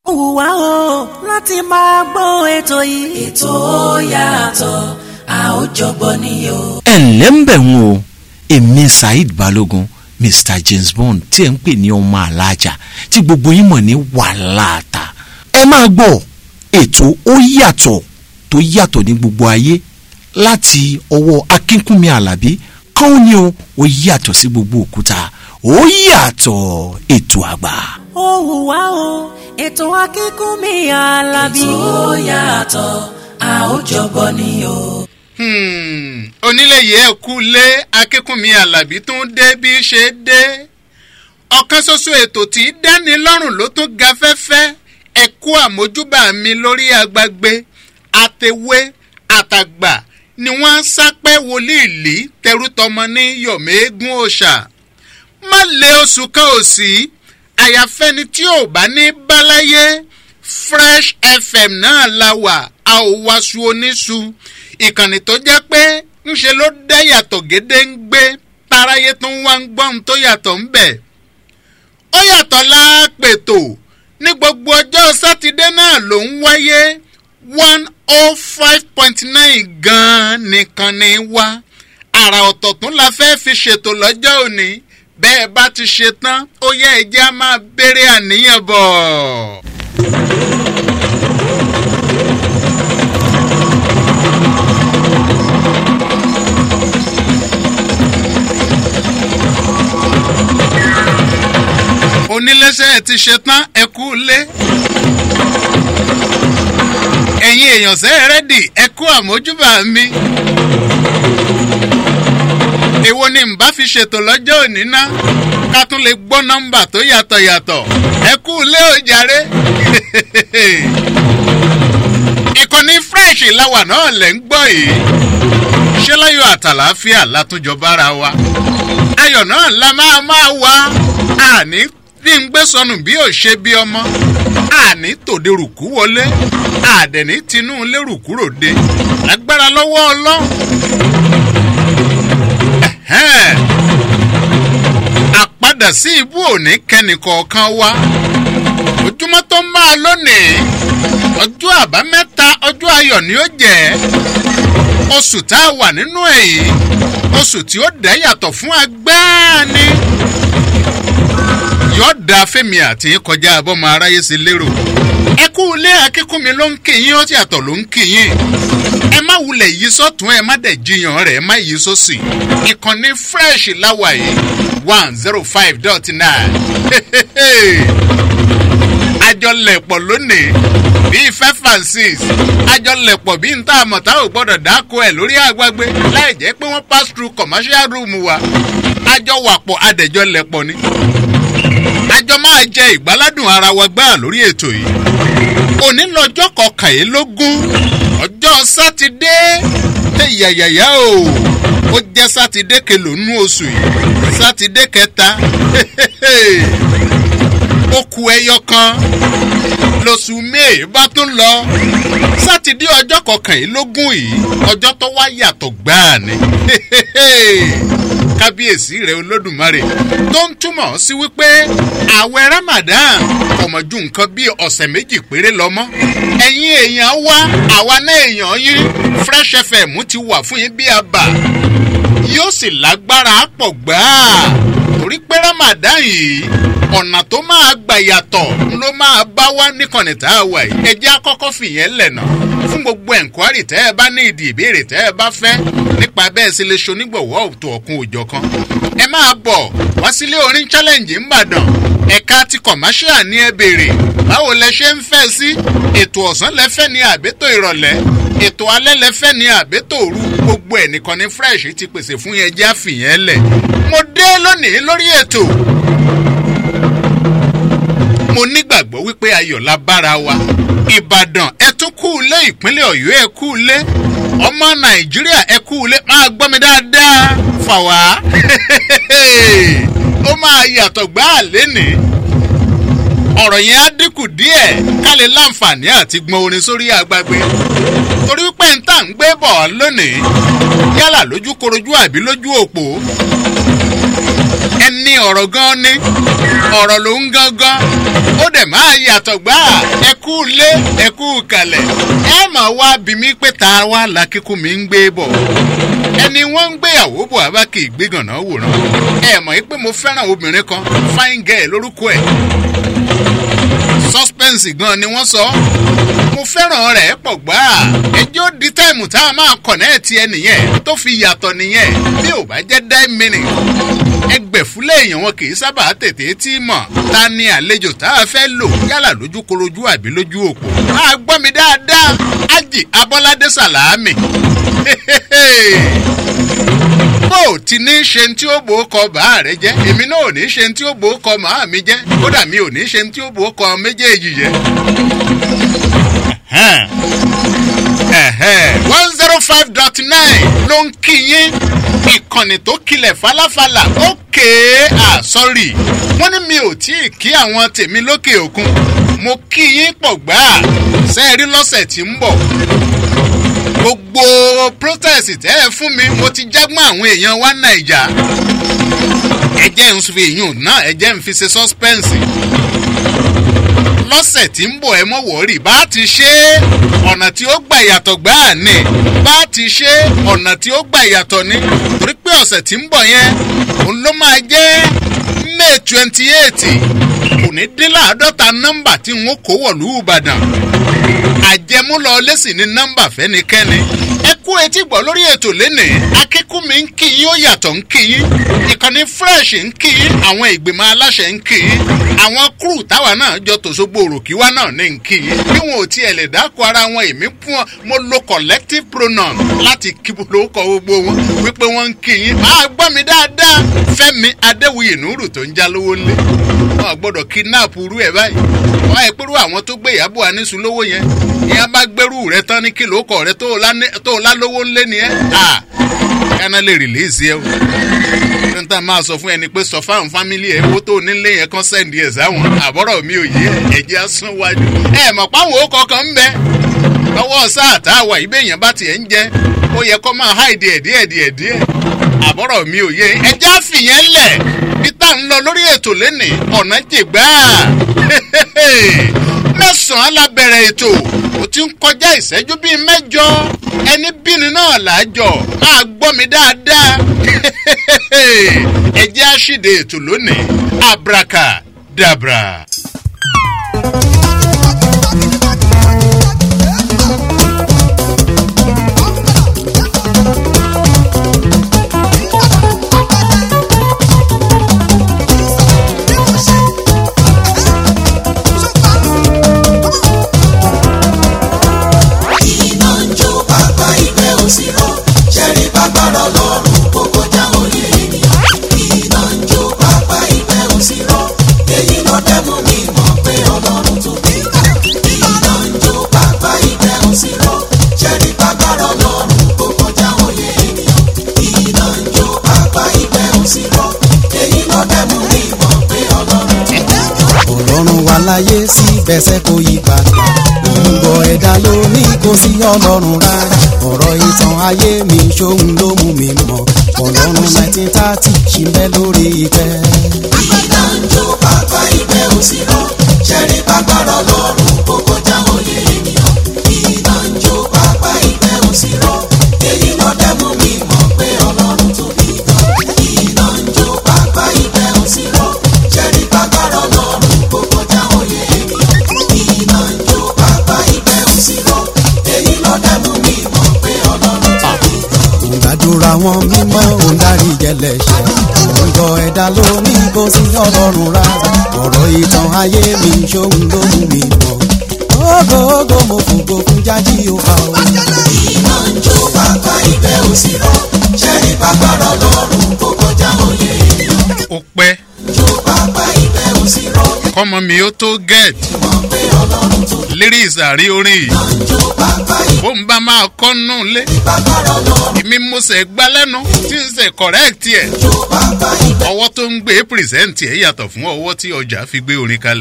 ó wù wá o láti máa gbọ́ ètò yìí. ètò yàtọ̀ a ó jọgbọ́ ni o. ẹ ǹlẹ́ ń bẹ̀ wọ́n o èmi saheed balogun mr james bond tí ẹ̀ ń pè ní ọmọ alájà tí gbogbo yín mọ̀ ní wàhálàtà ẹ máa gbọ́ ètò ó yàtọ̀ tó yàtọ̀ ní gbogbo ayé láti ọwọ́ akínkúnmi alábí kàn ní o ó yàtọ̀ sí gbogbo òkúta ó yàtọ̀ ètò àgbà. ó wù wá o ètò akínkúnmi alábí. ètò yàtọ̀ a ó jọgbọ́ ni o. Hmm, onílé yìí ẹ kú lé akínkùnmí alábí tó ń dé bí ṣe dé ọ̀kan ṣoṣo ètò tí í dáni lọ́rùn ló tún ga fẹ́fẹ́ ẹ kú àmójúbà mi lórí agbágbé àtẹwé àtàgbà ni wọ́n ń sápẹ́ wòlíì lì tẹrútọmọ ní yọ̀mẹ́gún òòṣà má lé oṣù kan ò sí àyàfẹ́ni tí ò bá ní báláyé fresh fm náà la wà a ò wáṣu oníṣu ìkànnì tó jẹ́ pé ńṣe ló dá yàtọ̀ gédé ń gbé táráyé tó ń wá ń gbọ́n tó yàtọ̀ ń bẹ̀. ó yàtọ̀ láàpètò ní gbogbo ọjọ́ sátidé náà ló ń wáyé one oh five point nine gan-an nìkan ni wá àrà ọ̀tọ̀ tún la fẹ́ fi ṣètò lọ́jọ́ òní bẹ́ẹ̀ bá ti ṣe tán ó yẹ ẹ̀jẹ̀ á máa béèrè àníyàn bọ̀. oníléeṣẹ́ ti ṣe tán ẹ kú lé. ẹ̀yin èèyàn sẹ́ rẹ́dì ẹ kú àmójúbà mi. èwo ni n bá fi ṣètò lọ́jọ́ òní ná ká tún lè gbọ́ nọ́mbà tó yàtọ̀ yàtọ̀ ẹ kú lé òjàre. ìkànnì fresh làwà náà lẹ̀ ń gbọ́ yìí ṣé láyọ̀ àtàlàáfíà látúnjọ bára wa ayọ̀ náà la máa máa wá àní bí n gbé sọnù bí ò ṣe bí ọmọ àní tòde rùkú wọlé àdẹ̀ní tinú lérùkú ròde lágbára lọ́wọ́ ọlọ́run. Ẹ̀hẹ́n. àpadà sí ibú òní kẹ́nìkọ̀ọ̀kan wa ojúmọ́ tó máa lónìí ọjọ́ àbámẹ́ta ọjọ́ ayọ̀ ni ó jẹ́ oṣù tá a wà nínú èyí oṣù tí ó dẹ́ yàtọ̀ fún agbáàní yóò da fẹ́mi àti kọjá abọ́mọ aráyé sí lérò. ẹ kú ilé akínkùnmi ló ń kíyìn ó ti àtọ̀ ló ń kíyìn. ẹ má wulẹ̀ yí sọ́tún ẹ má dẹ̀ jiyàn rẹ̀ ẹ má yí sọ́sì. ìkànnì fresh láwà yìí one zero five dot nine. àjọlẹ̀pọ̀ lónìí bíi five and six àjọlẹ̀pọ̀ bíi ń tá a mọ̀ tá ò gbọ́dọ̀ dáko ẹ̀ lórí àgbàgbé láì jẹ́ pé wọ́n pass through commercial room wa àjọ wàpọ̀ adẹ̀jọlẹ̀pọ̀ ni àjọ máa jẹ ìgbáládùn ara wa gbáà lórí ètò yìí òní lọ́jọ́ kọkànlélógún ọjọ́ sátidé tẹ yàyàyà o ó jẹ́ sátidé kelònú oṣù yìí sátidé kẹta ó ku ẹyọ kan lóṣù may bá tún lọ sátidé ọjọ́ kọkànlélógún yìí ọjọ́ tó wá yàtọ̀ gbáà ni kábíyèsí rẹ olódùmarè tó ń túmọ̀ sí wípé ààwẹ̀ ramadan ọmọ ju nǹkan bíi ọ̀sẹ̀ méjì péré lọ mọ́ ẹ̀yin èèyàn wá àwa náà èèyàn yín fresh fm ti wà fún yín bí àbà yóò sì lágbára pọ̀ gbáà torí pé ramadan yìí ọ̀nà tó máa gbà yàtọ̀ ló máa bá wá níkànnì tá a wà yìí ẹ jẹ́ àkọ́kọ́ fìyẹn lẹ̀nà fún gbogbo ẹ̀ǹkwárì tẹ́ ẹ bá ní ìdí ìbéèrè tẹ́ ẹ bá fẹ́ nípa bẹ́ẹ̀ sì lè ṣonígbọ̀wọ́ òtò ọ̀kun òjọ̀ kan ẹ máa bọ̀ wá sílé orin challenge ńbàdàn ẹ̀ka ti commercial ní ẹ béèrè báwo lẹ ṣe ń fẹ́ sí ètò ọ̀sán lẹ́fẹ́ ní àbẹ́tò ìrọ̀lẹ́ ètò alẹ́ lẹ́fẹ́ ní àbẹ́tò òru gbogbo ẹ̀ nìkan ní fresh ti pèsè fún yẹn jẹ́ àfìyẹn lẹ̀ mo dé lónìí lórí ètò mo nígbàgbọ́ wípé ayọ̀ la bára wa ìbàdàn ẹ tún kú ilé ìpínlẹ̀ ọ̀yọ́ ẹ kú ilé ọmọ nàìjíríà ẹ kú ilé máa gbọ́ mi dáadáa fà wá ó máa yàtọ̀ gbáà lénìí ọ̀rọ̀ yẹn á dínkù díẹ̀ ká lè láǹfààní àti gbọ́n orin sórí agbágbé torí pé n tà ń gbé bọ̀ lónìí yálà lójú korojú àbí lójú òpó ẹni ní ọ̀rọ̀ gan ni ọ̀rọ̀ ló ń gangan ó dẹ̀ máa yàtọ̀ gbá ẹ kú lé ẹ kú kalẹ̀ ẹ mà wá bí mi pé ta wá làkíkú mi ń gbé bọ̀ ẹni wọ́n ń gbéyàwó bọ̀ abá kì í gbégànná wòran ẹ mọ̀ pé mo fẹ́ràn obìnrin kan fine girl lórúkọ ẹ̀ suspense gan ni wọ́n sọ mo fẹ́ràn rẹ̀ pọ̀ gbá ẹjọ́ di táìmù tá a máa kọ̀nẹ́ẹ̀tì ẹ nìyẹn tó fi yàtọ̀ nìyẹn bí ò bá jẹ́ dá mìíràn ẹgbẹ̀fúlẹ̀ èèyàn wọn kì í sábà tètè tí mọ̀ ta ni àlejò tá a fẹ́ lò yálà lójú korojú àbí lójú òpó máa gbọ́ mi dáadáa ájì abọ́ládé sàlámì bó o ti ní ṣe tí ó bò ó kọ bàá rẹ jẹ èmi náà ò ní ṣe tí ó bò ó kọ màá mi jẹ kódà mi ò ní ṣe tí ó bò ó kọ méjèèjì jẹ. one zero five dot nine ló ń kí yín ìkànnì tó kilẹ̀ falafala ókè à sọ́rí wọ́n ní mi ò tí ì kí àwọn tèmi lókè òkun mo kí yín pọ̀ gbáà sẹ́ẹ̀rí lọ́sẹ̀ tí ń bọ̀ gbogbo protest tẹ́ ẹ fún mi mo ti jágbọ́n àwọn èèyàn wa nàìjà ẹjẹ́ ń fi èèyàn náà ẹjẹ́ ń fi ṣe suspense lọ́sẹ̀ tí ń bọ̀ ẹ mọ̀ wọ́ọ̀rì bá ti ṣe é ọ̀nà tí ó gbà yàtọ̀ gbáà ni bá ti ṣe é ọ̀nà tí ó gbà yàtọ̀ ni torí pé ọ̀sẹ̀ tí ń bọ̀ yẹn òun ló máa jẹ́ may twenty eight kò ní dín láàádọ́ta nọ́mbà tí n ó kó wọ̀lú ìbàdàn àjẹmúlọ lẹ́sìn ní nọ́mbà fẹ́nikẹ́ni ẹ kú etí gbọ́ lórí ètò lénìí akíkú mi ń kí yín ó yàtọ̀ ń kí yín ìkànnì fresh ń kí yín àwọn ìgbìmọ̀ aláṣẹ ń kí yín àwọn kúrú táwa náà jọ tòṣogbo òròkíwá náà ní ń kí yín bí wọn ò tiẹ̀ lè dákọ̀ ara wọn èmi fún wọn mo lo collective pronoun láti kí lóko gbogbo wọn wípé wọ́n ń kí yín máa gbọ́ mi dáadáa fẹ́mi adéwuyè nùrù tó ń já lówó ńlẹ̀ wọn gbọ́dọ̀ kidnap irú ẹ̀ báyìí wọn ẹ̀ pẹ̀lú àwọn tó gbé ìyàbọ̀ anísùn lówó yẹn ìyẹn bá gbẹ́rù rẹ tán ní kìlọ̀ kọ̀ rẹ tó o lálówó ńlẹ̀ ni ẹ́ à kánà lè rìlíìsì ẹ o ní tá a máa sọ fún ẹni pé sọ fáwọn fámìlì ẹ owó tó o nílé yẹn kan sẹ́ndì ẹ̀ sáwọn àbọ̀rọ̀ mi ò yé ẹ̀jẹ̀ asún wájú ẹ mọ̀ páwọn òkò kan ń bẹ lọ́wọ́ sáà tá a wà ibẹ̀ yẹn bá tiẹ̀ ń jẹ ó yẹ kó máa háìdì ẹ̀ díẹ̀ díẹ̀ díẹ̀ àbọ̀rọ̀ mi ò yé ẹjẹ́ àfìyẹn lẹ̀ bí tá à ń lọ lórí ètò lẹ́nìí ọ̀nà jìgbà mẹ́sàn-án la bẹ̀rẹ̀ ètò ó ti ń kọjá ìṣẹ́jú bíi mẹ́jọ ẹni bíni náà làájọ máa gbọ́ mi dáadáa ẹjẹ́ àṣìdè ètò lónìí abraka dabra. iná ń jó pápá ìgbẹ́ òsì rọ ṣẹ́rí pápára lọ́rùn kókó jáwọ́ lé ènìyàn iná ń jó pápá ìgbẹ́ òsì rọ èyí ló dẹ́mu mi mọ̀ pé ọlọ́run tó bí iná ń jó pápá ìgbẹ́ òsì rọ ṣẹ́rí pápára lọ́rùn kókó jáwọ́ lé ènìyàn iná ń jó pápá ìgbẹ́ òsì rọ èyí ló dẹ́mu mi mọ̀ pé ọlọ́run tó bí ọlọ́run wà láyé síbẹ̀sẹ̀ kò yí padà gbogbo ẹ̀dá ló ní kò sí ọlọ́run rárá ọ̀rọ̀ ìtàn ayé mi ṣóhun ló mú mi mọ̀ ọlọ́run nineteen thirty ṣì ń bẹ lórí ìtẹ́. iná ń jó pápá ìgbẹ́ òsì rọ ṣẹ́rí pápára lọ́rùn kókó jáwọ́ lé ènìyàn iná ń jó pápá ìgbẹ́ òsì rọ èyí ló dẹ́mu mi mọ̀ pé ọlọ́run tó bí gan iná ń jó pápá ìgbẹ́ òsì rọ ṣẹ́rí pápára lọ́rùn kókó jáwọ́ lé ènìyàn iná ń jó pápá ìgbẹ́ òsì rọ èyí ló dẹ́mu mi mọ̀ pé ọlọ́run tó bí gan. òǹgbàdúrà wọn mímọ́ òǹdarí jẹlẹ̀ṣẹ̀ òǹgọ̀ ẹ̀dá ló ní kò sí ọlọ́run rárá ọ̀rọ̀ ìtàn ayé mi ṣóhun ló mú mi mọ̀ ògo ògo mo fògo fún jájí òfà o. iná ń jó pápá ìgbẹ́ òsì rọ ṣẹ́rí pápára lọ́rùn kókó jáwọ́ lé ènìyàn ó pẹ́ jó pápá ìgbẹ́ òsì rọ kọ́mọ mi ó tó get mọ̀ pé ọlọ́run tó lyrics àrí orin yìí ń jó pápá bó ń bá máa kọ́ nù lé ìpápára lọ́rùn èmi mo sẹ̀ gbá lẹ́nu tí ń sẹ̀ correct ẹ̀ jó pápá ìgbẹ́ ọwọ́ tó ń gbé present ẹ̀ yàtọ̀ fún ọwọ́ tí ọjà fi gbé orin kalẹ̀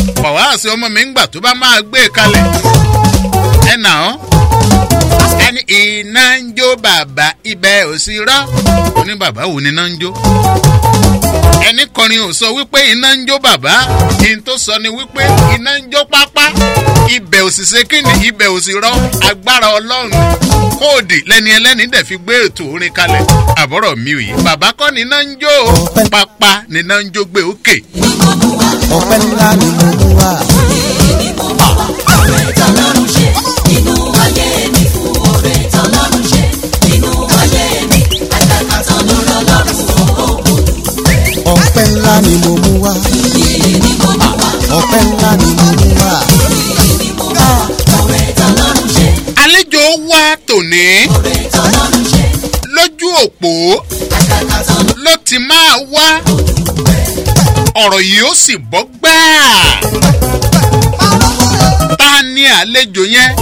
wàhálà ọmọ mi ń gbà tó bá máa gbé e kalẹ̀ ẹ nà án ẹni iná ń jó bàbá ibẹ̀ ò sí rọ́ ó ní bàbá wo ni iná ń jó ẹni kọrin ò sọ wípé iná ń jó bàbá kí n tó sọ ni wípé iná ń jó pápá ibẹ̀ ò sì ṣe kíni ibẹ̀ ò sì rọ́ agbára ọlọ́run kóòdì lẹ́ni ẹlẹ́ni dẹ̀ fi gbé ètò orin kalẹ̀ àbọ̀rọ̀ mi ò yí bàbá kọ́ ni iná ń jó o pápá ni iná ń jó gbé òkè. ọpẹ́ ńlá ni mo mú wá. ọpẹ́ ńlá ni mo mú wá. ọpẹ́ ńlá ni mo mú wá. àlejò wa tòní lójú òpó ló ti máa wá ọ̀rọ̀ yìí ó sì bọ́ gbáà ta ni àlejò yẹn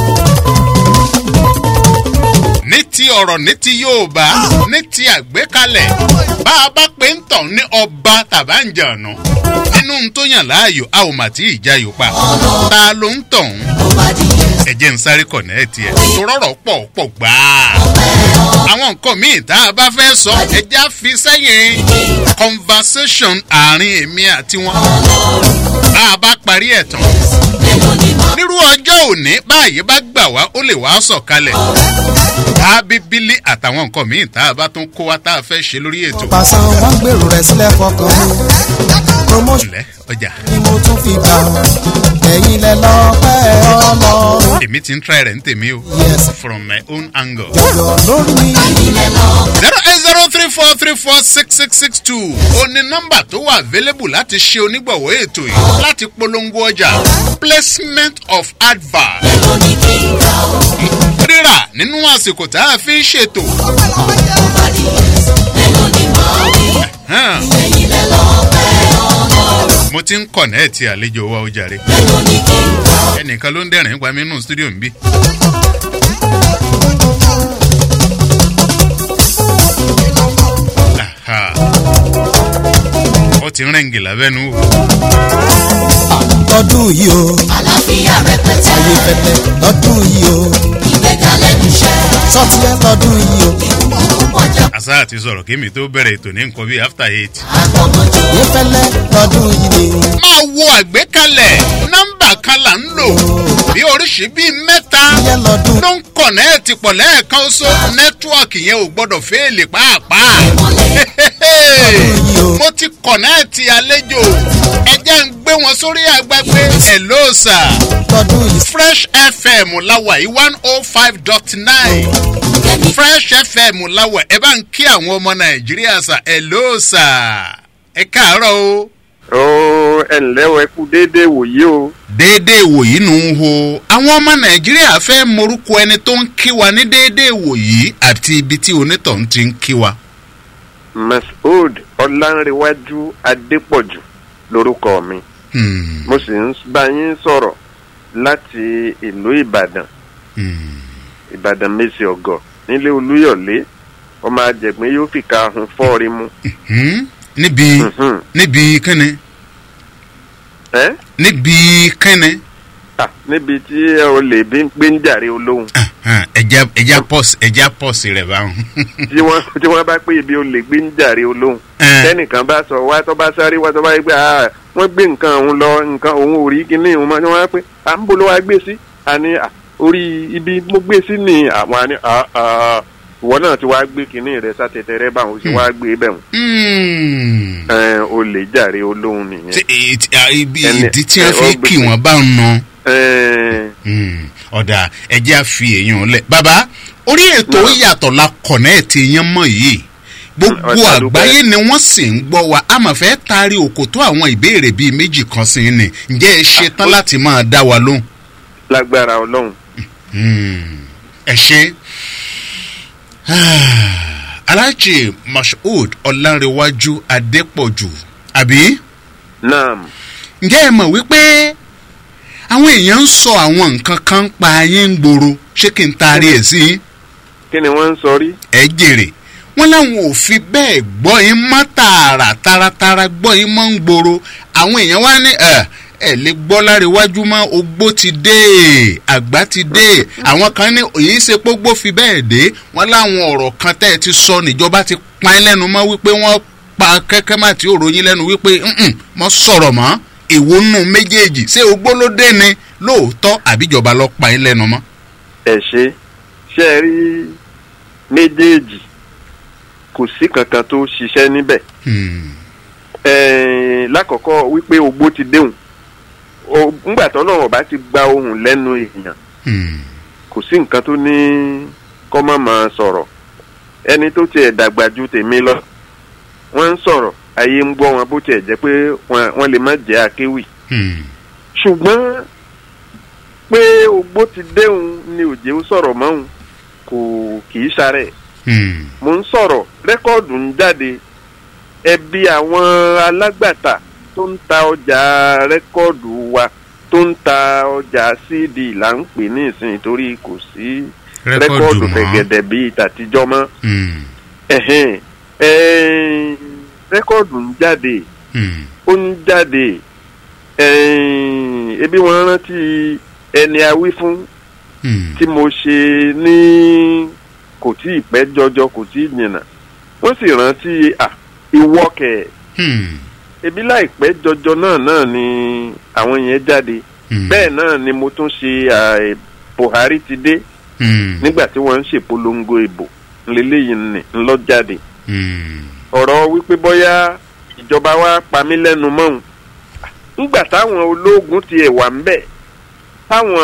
ní ti ọ̀rọ̀ ní ti yorùbá ní ti àgbékalẹ̀ bá a bá pé ń tàn ní ọba tàbáǹjànù nínú n tó yàn láàyò a ò mà tí ì jayò pa ta ló ń tàn ẹ jẹ́ ń sáré kọ̀nẹ́ẹ̀tì ẹ̀ tó rọ̀rọ̀ pọ̀ pọ̀ gbáà àwọn nǹkan míì tá a bá fẹ́ sọ ẹja fi sẹ́yìn conversation àárín èmi àti wọn bá a bá parí ẹ̀ tán nírú ọjọ́ òní báyìí bá gbà wá ó lè wá sọ̀kalẹ̀ bá bíbélì àtàwọn nǹkan míì tá a bá tún kó wa tá a fẹ́ ṣe lórí ètò pàṣán wọn gbèrò rẹ̀ sílẹ̀ fọkàn mi. promotion ilẹ̀ ọjà ni mo tún fi gbà ọ́. ẹ̀yin lẹ lọ́pẹ́ ọlọ́run. èmi ti ń try rẹ̀ ń tèmi o Yes. from my own angle. jọ̀jọ̀ lórí mi. zero eight zero three four three four six six six two ó ní nọ́mbà tó wà available láti ṣe onígbọ̀wọ́ ètò yìí láti polongo ọjà placement of advert rírà nínú àsìkò tá a fi ń ṣètò. Hàn. mo ti ń kọ̀nẹ́ẹ̀tì àlejò wa ó jàre ẹnìkan ló ń dẹ̀rìn pa mí nínú stúdíò ń bí. Aha. ó ti rẹ́ǹgì lábẹ́nu wò. lọ́dún yìí o. àlàáfíà rẹpẹtẹ. ayé pẹpẹ lọ́dún yìí o. ìgbéga lẹ́nu iṣẹ́. sọ́tìyẹ lọ́dún yìí o. àṣà àti sọ̀rọ̀ kí mi tó bẹ̀rẹ̀ ètò ní nǹkan bíi after eight. yé fẹ́lẹ́ lọ́dún yìí ni. máa wo àgbékalẹ̀ nọ́mbà kan là ń lò bí oríṣi bíi mẹ́ta yẹ lọ́dún. ló ń kọ̀nẹ́ẹ̀tì pọ̀ lẹ́ẹ̀kan ṣó nẹ́tíwọ̀kì yẹn ò gbọ́dọ̀ fẹ́ẹ̀lì pàápàá. yìí o. mo ti kọ̀nẹ́ẹ̀tì àlejò ẹ jẹ́ ń gbé wọn sórí àgbàgbé hello sir lọ́dún yìí. fresh fm láwà yìí one oh five dot nine fresh fm láwà ẹ bá ń kí àwọn ọmọ nàìjíríà sà hello sir ẹ káàárọ̀ o. ó ẹ ǹlẹ́ o ẹ kú déédéé wòye o déédéé wòyí nù ń ho àwọn ọmọ nàìjíríà fẹ́ morúkọ ẹni tó ń kí wa ní déédéé wòyí àti ibi tí onítọ̀hún ti ń kí wa. masood ọlánrewájú adépọ̀jù lorúkọ mi Hmm, mo sì ń bá yín sọ̀rọ̀ láti ìlú ìbàdàn hmm. ìbàdàn mèsì ọ̀gọ̀ nílé olúyọ̀lé ọmọ àjẹgbín yóò fìkà ahun fọ́ọ̀rí mu Hmm, níbi Mhm. níbi kínni ẹ́ níbi kínni Ah, níbi tí ẹ ò lè bí gbé ń jàre olóhùn Ah, ẹja ẹja pọ́s ẹja pọ́s rẹ̀ báwọn. tí wọ́n tí wọ́n bá pé ibi ò lè gbé ń jàre olóhùn Eh. tẹnìkan bá sọ wá tó bá sáré wá tó bá yẹ pé ah, wọ́n gbé nǹkan òun lọ nǹkan òun ò rí kíní òun máa ń wá pé à ń bolo wá gbé sí àní ah, orí ibi mo gbé sí ni àwọn àní ah, ah, ìwọ náà ti wá gbé kíní rẹ sátẹtẹ rẹ báwọn sì wá gbé bẹ̀ wọ́n Hmm. ẹ o lè jàre olóhùn nìyẹn. Tí- èyí tí- ah, ibi Ẹni- ìdí tí wọ́n ẹ, fi ó gbé kí sí. wọ́n bá ń nà. ẹ Hmm, ọ̀dà ẹjẹ́ àfi èèyàn lẹ̀. bàbá orí ètò Náà. yàtọ̀ la kọ̀nẹ́ẹ̀tì yẹn mọ̀ yìí gbogbo Ọ̀dà dúpẹ́. àgbáyé ni wọ́n sì ń gbọ́ wa a máa fẹ́ taari òkòtó àwọn ìbéèrè bíi méjì kan sí i ni ǹjẹ́ ẹ ṣe tán láti máa dá wa lóhùn. lágbára ọlọ́run Hmm, ẹ ṣe. aláàjì mashood ọ̀làǹrẹ̀wájú adépọ̀jù àbí náà ǹjẹ́ ẹ mọ̀ wípé àwọn èèyàn ń sọ àwọn nǹkan kan pa ayé ń gbòòrò ṣé kí n taari ẹ̀ sí i. kí ni wọ́n ń sọ rí. ẹ jèrè wọn láwọn ò fi bẹ́ẹ̀ gbọ́ yín mọ́ tààrà taratara gbọ́ yín mọ́ ń gbòòrò àwọn èèyàn wá ní ẹ ẹ lè gbọ́ láríwájú mọ́ ogbó ti dé àgbà ti dé àwọn kan ní èyí ṣe pógbó fi bẹ́ẹ̀ dé wọ́n láwọn ọ̀rọ̀ kan tẹ́ ẹ ti sọ níjọba ti pa ẹ́ lẹ́nu mọ́ wípé wọ́n pa kẹ́kẹ́ má ti òròyìn lẹ́nu wípé "Mm-mm, mọ́ sọ̀rọ̀ mọ́ èwo nù méjèèjì ṣé ogbó ló dé ni lóòótọ́ àbíjọba lọ pa ẹ́ lẹ́nu mọ́. ẹ ṣe ṣe ẹ rí méjèèjì kò sí kankan tó ṣiṣẹ́ níbẹ̀ Hmm, Ẹ̀ẹ́n, lákọ̀ọ́kọ́ wípé ogbó ti déhùn O- ńgbà tó náà ọba ti gba ohùn lẹ́nu èèyàn hmm, kò sí nǹkan tó ní kọ́ má máa sọ̀rọ̀ ẹni tó tiẹ̀ dàgbà ju tèmi lọ wọ́n ń sọ̀rọ̀ ayé ń gbọ́ wọn bó tiẹ̀ jẹ́ pé wọ́n wọ́n lè má jẹ́ akéwì hmm, ṣùgbọ́n pé ogbó ti déhùn ni òjé ó sọ̀rọ̀ mọ́hùn kò kì í ṣarẹ̀ hmm, mo ń sọ̀rọ̀ rẹ́kọ́ọ̀dù ń jáde ẹbí àwọn alágbàtà tó ń ta ọjà rẹ́kọ́ọ̀dù wa tó ń ta ọjà cd là ń pè ní ìsìn torí kò sí rẹ́kọ́ọ̀dù mọ́. fẹ̀gẹ̀dẹ̀ bíi tàtijọ́ mọ́ Hmm, ẹ̀hẹ́n, ẹ̀ẹ́n, rẹ́kọ́ọ̀dù ń jáde hmm, ó ń jáde ẹ̀ẹ́n, ebi wọn rántí ẹni awí fún hmm, tí mo ṣe ní kò tí ì pẹ́ jọjọ kò tí ì jìnnà wọ́n sì rántí à ìwọ́kẹ̀ hmm, ebi láìpẹ́ jọjọ náà náà ni àwọn yẹn jáde hmm, bẹ́ẹ̀ náà ni mo tún ṣe à, Buhari ti dé hmm, nígbà tí wọ́n ń ṣèpolongo ìbò ńlẹ́lẹ́yìn ní ńlọ jáde hmm, ọ̀rọ̀ wípé bóyá ìjọba wa pa mí lẹ́nu mọ́hùn ńgbà táwọn ológun tiẹ̀ wà ń bẹ̀ táwọn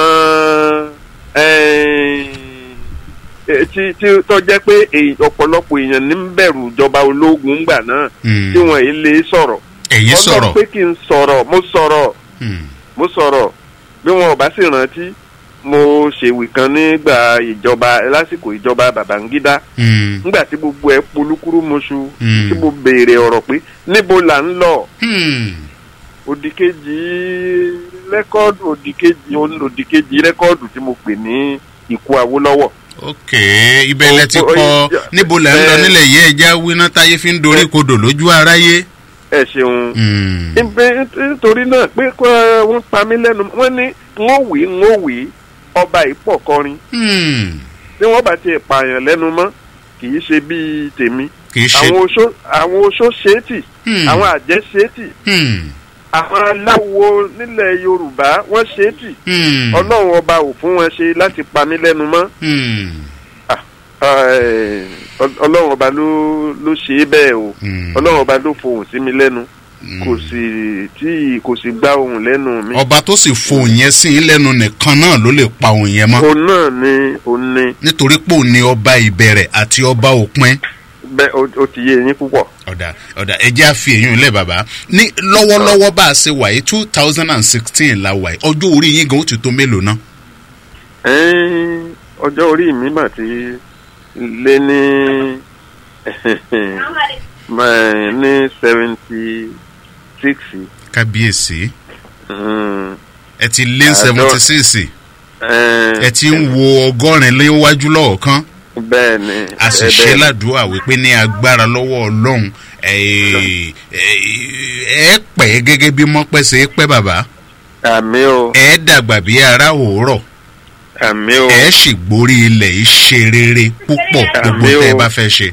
ẹ̀ẹ́n, ẹ̀, tí tí tó jẹ́ pé èyí- ọ̀pọ̀lọpọ̀ èèyàn ní ń bẹ̀rù ìjọba ológun ńgbà náà hmm. tí wọ́n yìí lè sọ̀rọ̀ ẹ̀yin Ọlọ́run sọ̀rọ̀ pé kí n sọ̀rọ̀ mo sọ̀rọ̀ Hmm, mo sọ̀rọ̀ bí wọn ò bá sì rántí mo ṣèwì kan nígbà ìjọba lásìkò ìjọba Babangida hmm, nígbà tí gbogbo ẹ polúkúrú mọṣú Hmm. tí mo béèrè ọ̀rọ̀ pé níbo là ń lọ hmm. òdìkejì rẹ́kọ́ọ̀dù òdìkejì òdìkejì rẹ́kọ́ọ̀dù tí mo pè ní ikú Awólọ́wọ̀ ok ibẹ̀ lẹ ti Ó- ó- kọ́ ó- níbo lẹ ń lọ ẹ- nílẹ̀ yìí ẹja wíná táyé fi ń dorí kodò lójú aráyé. ẹ ṣeun Hmm, Ibẹ̀- nítorí náà pé kó wọ́n pa mí lẹ́nu wọ́n ní n ó wí n ó wí ọba ìpọ̀ kọrin hmm, tí wọ́n bá tiẹ̀ pààyàn lẹ́nu mọ́ kì í ṣe bíi tèmi kì í ṣe. àwọn oṣó àwọn oṣó ṣéètì Hmm, àwọn àjẹ́ ṣéètì hmm, àwọn aláwo nílẹ̀ Yorùbá wọ́n ṣéètì hmm, Ọlọ́run ọba ò fún wọn ṣe láti pa mí lẹ́nu mọ́ hmm, Ẹ̀, Ọl- Ọlọ́run ọba ló ló ṣe é bẹ́ẹ̀ o hmm, Ọlọ́run ọba ló fohùn sí mi lẹ́nu hmm. kò sì tí kò sì gbá ohùn lẹ́nu mi ọba tó sì fohùn yẹn sí i lẹ́nu nìkan náà ló lè pa òun yẹn mọ́ òun náà ni òun ni nítorí pé òun ni ọba ìbẹ̀rẹ̀ àti ọba òpin. bẹ́ẹ̀ ó- ó ti yé yín púpọ̀. ọ̀dà ọ̀dà ẹjẹ́ àfi èyí ńlẹ̀ bàbá ní lọ́wọ́lọ́wọ́ bá a ṣe wà yìí two thousand and sixteen la wà yìí ọjọ́ orí yín gan ó ti tó mélòó náà. Ẹ́n, ọjọ́ orí mi mà ti lé ní mà- ní seventy six kábíyèsí ẹ ti lé Àádọ́- seventy six ẹ ti ń wo ọgọ́rin léwájú lọ́ọ̀kan bẹ́ẹ̀ ni a sì ẹ ṣe bẹ́ẹ̀ ni. ládùúgbà wípé ní agbára lọ́wọ́ ọlọ́run ẹ ẹ pẹ́ gẹ́gẹ́ bí mọ́pẹ́ ṣe é pẹ́ bàbá àmì o ẹ dàgbà bí ara òórọ̀ àmì o ẹ sì gborí ilẹ̀ yìí ṣe rere púpọ̀ gbogbo Àmín o. tẹ́ ẹ bá fẹ́ ṣe.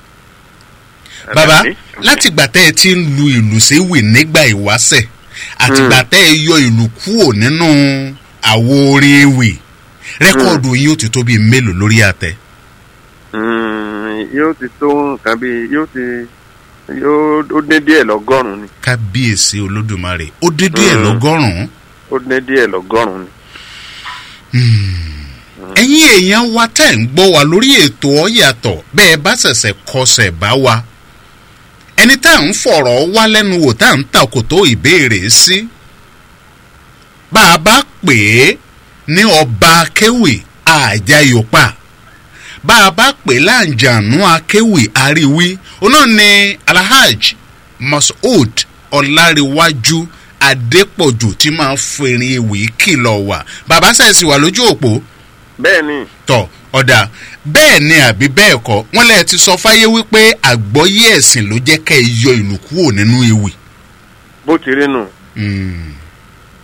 bàbá Àmín. látìgbà tẹ́ ẹ ti ń lu ìlù séwì nígbà ìwáṣẹ̀ àtìgbà tẹ́ ẹ yọ ìlù kúrò nínú àwo orin ewì rẹ́kọ̀dù yín ó ti tó bíi mélòó lórí àtẹ. Mm, yóò ti tó nǹkan bíi yóò ti yóò ó dé díẹ̀ lọ́gọ́rùn-ún ni kábíyèsí olódùmarè ó dédé ẹ̀ Mm. lọ́gọ́rùn-ún. ó dé díẹ̀ lọ́gọ́rùn-ún ni. ẹ̀yin èèyàn wa tẹ́ ń gbọ́ wa lórí ètò ọ̀yàtọ̀ bẹ́ẹ̀ bá ṣẹ̀ṣẹ̀ kọsẹ̀ bá wa ẹni tá à ń fọ̀rọ̀ wá lẹ́nu wò tá à ń takò tó ìbéèrè sí bá a bá pè é ní ọba akéwì àjàyòpá bá a bá pè é láǹjànú akéwì àríwí oná ni alhaj masoud ọláríwájú adépọ̀jù tí máa ń fèrè ewì kìlọ̀ wà bàbá sẹ̀sì wà lójú òpó bẹ́ẹ̀ ni tọ ọ̀dà bẹ́ẹ̀ ni àbí bẹ́ẹ̀ kọ́ wọ́n lẹ́ẹ̀ ti sọ fáyé wípé àgbọ́yé ẹ̀sìn ló jẹ́ kẹ́ ẹ yọ ìlú kúrò nínú ewì. bó ti rí nù Mm,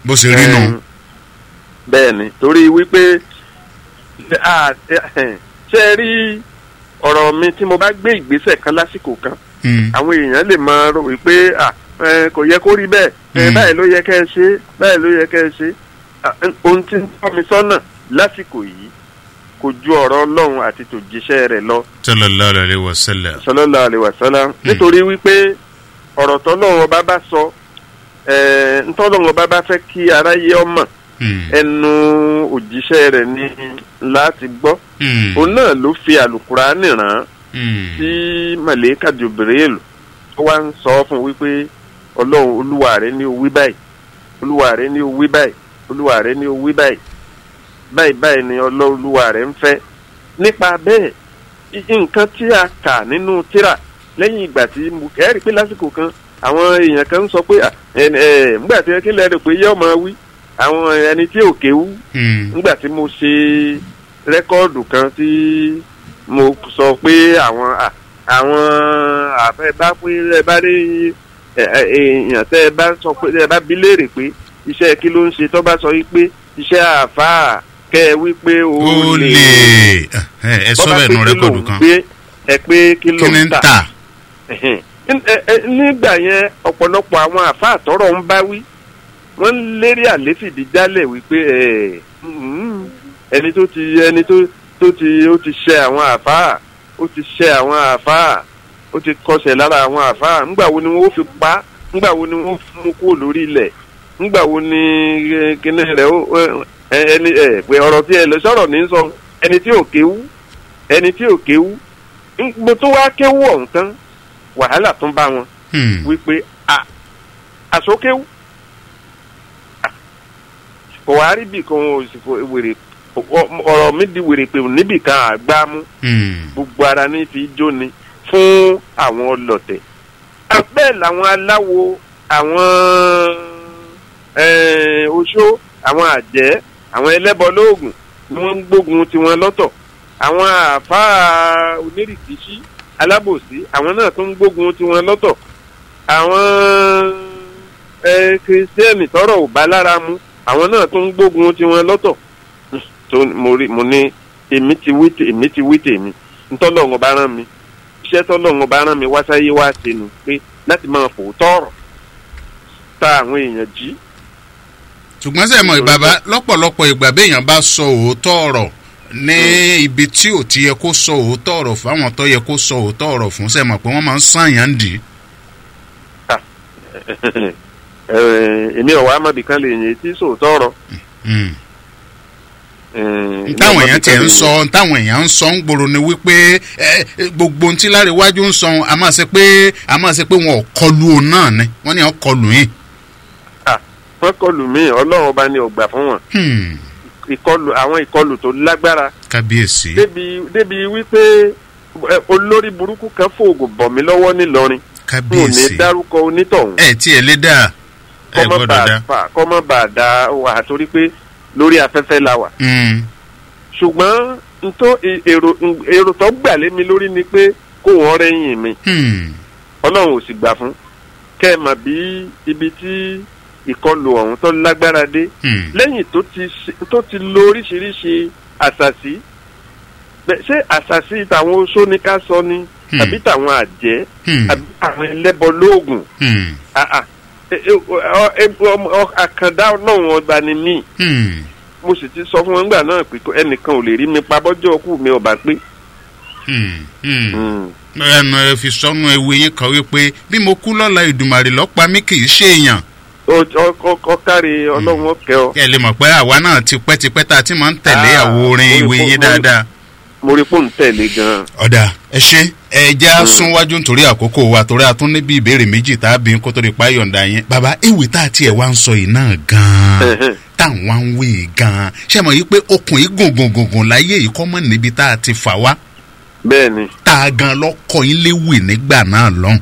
bó ṣe rí nù. Ẹm, bẹ́ẹ̀ ni torí wípé ah, eh, ṣé ẹ rí ọ̀rọ̀ mi tí mo bá gbé ìgbésẹ̀ kan lásìkò kan Mm. àwọn èèyàn lè máa rò wípé ah, eh, kò yẹ kó rí bẹ́ẹ̀ eh, Mm. báyìí ló yẹ kẹ́ ẹ ṣe báyìí ló yẹ kẹ́ ẹ ṣe Ah, eh, ohun tí ń tọ́ mi sọ́nà lásìkò yìí kò ju ọ̀rọ̀ ọlọ́run àti tòjíṣẹ́ rẹ̀ lọ sallallahu alaihi wasallam. sallallahu alaihi wasallam nítorí wípé ọ̀rọ̀ tọ́lọ́run ọba bá sọ eh, ntọ́lọ́run ọba bá fẹ́ kí aráyé ọmọ Mm. ẹnu òjíṣẹ́ rẹ̀ ní láti gbọ́ Mm. òun náà ló fi àlùkùránì rán Mm. sí màlẹ́kà Jibril ó wá ń sọ fún wípé ọlọ́run olúwa rẹ̀ ní o wí báyìí olúwa rẹ̀ ní o wí báyìí olúwa rẹ̀ ní o wí báyìí báyìí báyìí ni ọlọ́run olúwa rẹ̀ ń fẹ́ nípa bẹ́ẹ̀ i- nǹkan tí a kà nínú tírà lẹ́yìn ìgbà tí mo kẹ́rì pé lásìkò kan àwọn èèyàn kan ń sọ pé "Ah, ẹ ẹ nígbà tí kí lẹ́rìí pé yẹ́ ọmọ wí àwọn ẹni tí ò kéwú Mm. nígbà tí mo ṣe rẹ́kọ́ọ̀dù kan tí mo sọ pé àwọn à- àwọn àfẹ́ bá pé ẹ bá rí ẹ- ẹ- èèyàn tẹ́ ẹ bá sọ pé ẹ bá bi léèrè pé iṣẹ́ kí ló ń ṣe tó bá sọ wípé iṣẹ́ àáfàá kẹ́ ẹ wí pé ó ó lè lè ẹ ẹ sọ bọ́ bá bẹ́ẹ̀ pé nù kí rẹ́kọ̀dù lòun kan gbé, ẹ pé kí ló kí ni ń ń tà tà. Ẹ̀hẹ̀n. Ẹ- ẹ- nígbà yẹn ọ̀pọ̀lọpọ̀ àwọn àfáà tọrọ ń bá wí wọ́n ń lérí àléfìdí jálẹ̀ wípé ẹ̀, mm, ẹni tó ti ẹni tó tó ti ó ti ṣẹ àwọn àfáà ó ti ṣẹ àwọn àfáà ó ti kọsẹ̀ lára àwọn àfáà ńgbà wo ni wọ́n ó fi pa á? ńgbà wo ni wọ́n mú kúrò lórí ilẹ̀ ńgbà wo ni eh, kíní rẹ̀ ó ẹ- ẹni ẹ pé ọ̀rọ̀ tí ẹ lọ sọ̀rọ̀ ní sọ ẹni tí ò kéwú ẹni tí ò kéwú ń- mo tún wá kéwú ọ̀hún tán wàhálà tún bá wọn Mm. wípé a àsókéwú Ah, kò wá rí bì kan ò sì fò wèrè ọ- ọ̀rọ̀ mi di wèrè pé níbì kan àgbá mú Mm. gbogbo ara ní fi jóni fún àwọn ọlọ̀tẹ̀ Ah, bẹ́ẹ̀ làwọn aláwo àwọn eh, oṣó àwọn àjẹ́ àwọn ẹlẹ́bọ lóògùn ni wọ́n ń gbógun tiwọn lọ́tọ̀ àwọn àáfàá onírìkìṣí alábòsí àwọn náà tó ń gbógun tiwọn lọ́tọ̀ àwọn eh, kìrìsìtẹ́nì tọrọ ò bá lára mu àwọn náà tó ń gbógun tiwọn lọ́tọ̀ tó mo rí mo ní èmi ti wí tè- èmi ti wí tèmi ntọ́lọ́run bá rán mi iṣẹ́ tọ́lọ́run bá rán mi wá sáyé wá ṣe nu pé láti máa fòótọ́ ọ̀rọ̀ ta àwọn èèyàn jí ṣùgbọ́n sẹ́ mọ̀ bàbá lọ́pọ̀lọpọ̀ ìgbà béèyàn bá sọ òótọ́ ọ̀rọ̀ ní ibi tí ò ti yẹ kó sọ òótọ́ ọ̀rọ̀ fáwọn tó yẹ kó sọ òótọ́ ọ̀rọ̀ fún sẹ́ mọ̀ pé wọ́n máa ń sànyàn dì í. Eh, èmi ọ̀wá amọ̀bìkan lè yẹn tí sòótọ́ ọ̀rọ̀ Mm. Eh, èmi ntáwọn èèyàn ọ̀mọ̀bìkan tiẹ̀ lè ń yẹn. sọ ntáwọn èèyàn ń sọ ń gbòòrò ni wípé ẹ, ẹ, gbogbo ohun tí láríwájú ń sọ a máa ṣe pé a máa ṣe pé wọn ò kọlu òun náà ni wọ́n ní wọn kọlu yín. Ah, wọ́n kọlù mí ọlọ́run ọba ni ọgbà fún wọn Hmm. ìkọlù àwọn ìkọlù tó lágbára kábíyèsí. débi débi wípé eh, olórí burúkú kan fòògùn bọ̀ mí lọ́wọ́ nílọrin n ò ní kábíyèsí. dárúkọ onítọ̀hún ẹ tiẹ̀ lé dáa ẹ kọ́mọ́ gbọ́dọ̀ bá dá. fà kọ́mọ́ bá dá wà torí pé lórí afẹ́fẹ́ la wà Hmm. ṣùgbọ́n ntọ́ e- èrò n- èrò tó gbà lé mi lórí ni pé kó wọ́n rẹ́yìn mi Hmm. ọlọ́run ò sì gbà fún kẹ́ ẹ mà bí ibi tí ìkọlù ọ̀hún tó lágbára dé Hmm. lẹ́yìn tó ti ṣe- tó ti lo oríṣiríṣi àṣàṣì bẹ́- ṣé àṣàṣì tàwọn oṣó ni ká sọ ni Hmm. àbí tàwọn àjẹ́ Hmm. àbí àwọn ẹlẹ́bọ lóògùn Hmm. Ah, ah. E- e- ọ- e- ọmọ- ọ- àkàndá ọlọ́run ọba ni mí Hmm. mo sì ti sọ fún wọn nígbà náà pé kó- ẹnìkan ò lè rí mi pa bọ́jọ́ ọkù mi ọba pé. Hmm. Hmm. Mm. ẹnu ẹ fi sọnù ewu yín kan wípé bí mo kú lọ́la ìdùmàrè lọ́pa mi kì í ṣe èèyàn. Ó- ọ- ọ- ọkàrí ọlọ́run ọkẹ́ ọ kẹ́ ẹ lè mọ̀ pé àwa náà ti pẹ́tipẹ́ tá a ti máa ń tẹ̀lé Ah, àwo orin mo- ìwé mo- yín mo- dáadáa. mo rí fóònù tẹ̀lé gan-an. ọ̀dà ẹ ṣe ẹ jẹ́ súnwájú nítorí àkókò wa torí a tún níbi ìbéèrè méjì tá a bí kó tó di pa yọ̀ǹda yẹn. bàbá ewì tá a tiẹ̀ wá ń sọ yìí náà gan-an Ẹ̀hẹ́n. táwọn wá ń wí yìí gan-an ṣé mo yí pé okùn yìí gùngùngùngùn láyé yìí kọ́ mọ́ níbi tá a ti fà wá bẹ́ẹ̀ ni tá a gan lọ́kọ̀ yín léwì nígbà náà lọ́hùn.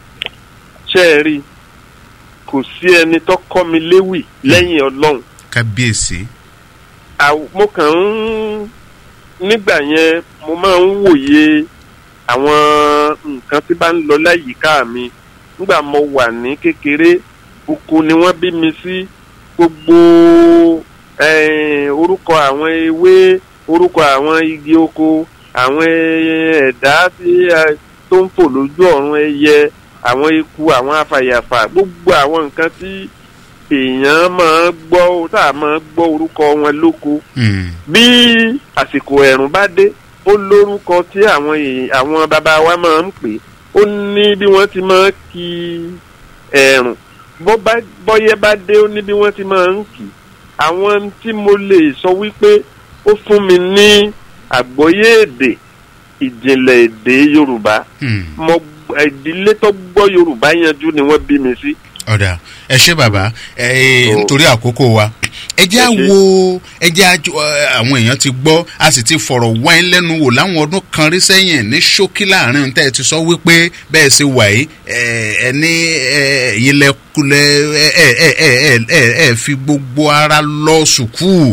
ṣé ẹ rí i kò sí ẹni tó kọ́ mi léwì lẹ́yìn ọlọ́run kábíyèsí. Àw- mo kàn ń nígbà yẹn mo máa ń wòye àwọn nǹkan tí bá ń lọ láyìíká mi nígbà mo wà ní kékeré oko ni wọ́n bí mi sí gbogbo eh, orúkọ àwọn ewé orúkọ àwọn igi oko àwọn ẹ̀dá tí a- tó ń fò lójú ọ̀run ẹyẹ àwọn eku àwọn afàyàfà gbogbo àwọn nǹkan tí èèyàn máa ń gbọ́ tá a máa ń gbọ́ orúkọ wọn lóko Hmm. bí àsìkò ẹ̀rùn bá dé ó lórúkọ tí àwọn èè- àwọn bàbá wa máa ń pè ó ní bí wọ́n ti máa ń kí ẹ̀rùn bó bá bọ́yẹ́ bá dé ó ní bí wọ́n ti máa ń kì í àwọn tí mo lè sọ wípé ó fún mi ní àgbọ́yé èdè ìjìnlẹ̀ èdè yorùbá Hmm. mo ìdílé tó gbọ́ yorùbá yanjú ni wọ́n bí mi sí. ọ̀dà ẹ ṣé bàbá ẹ Ó. nítorí àkókò wa ẹ jẹ́ à Ẹ ṣé. wo ẹ jẹ́ à jọ- ẹ, àwọn èèyàn ti gbọ́ a sì ti fọ̀rọ̀ wá ẹ lẹ́nu wò láwọn ọdún kan rí sẹ́yìn ní ṣókí láàrin ohun tẹ́ ẹ ti sọ wípé bẹ́ẹ̀ ṣe wà yìí ẹ ẹ ní ẹ ẹ̀yin lẹ́kulẹ̀ ẹ ẹ ẹ ẹ ẹ ẹ ẹ fi gbogbo ara lọ sùkúù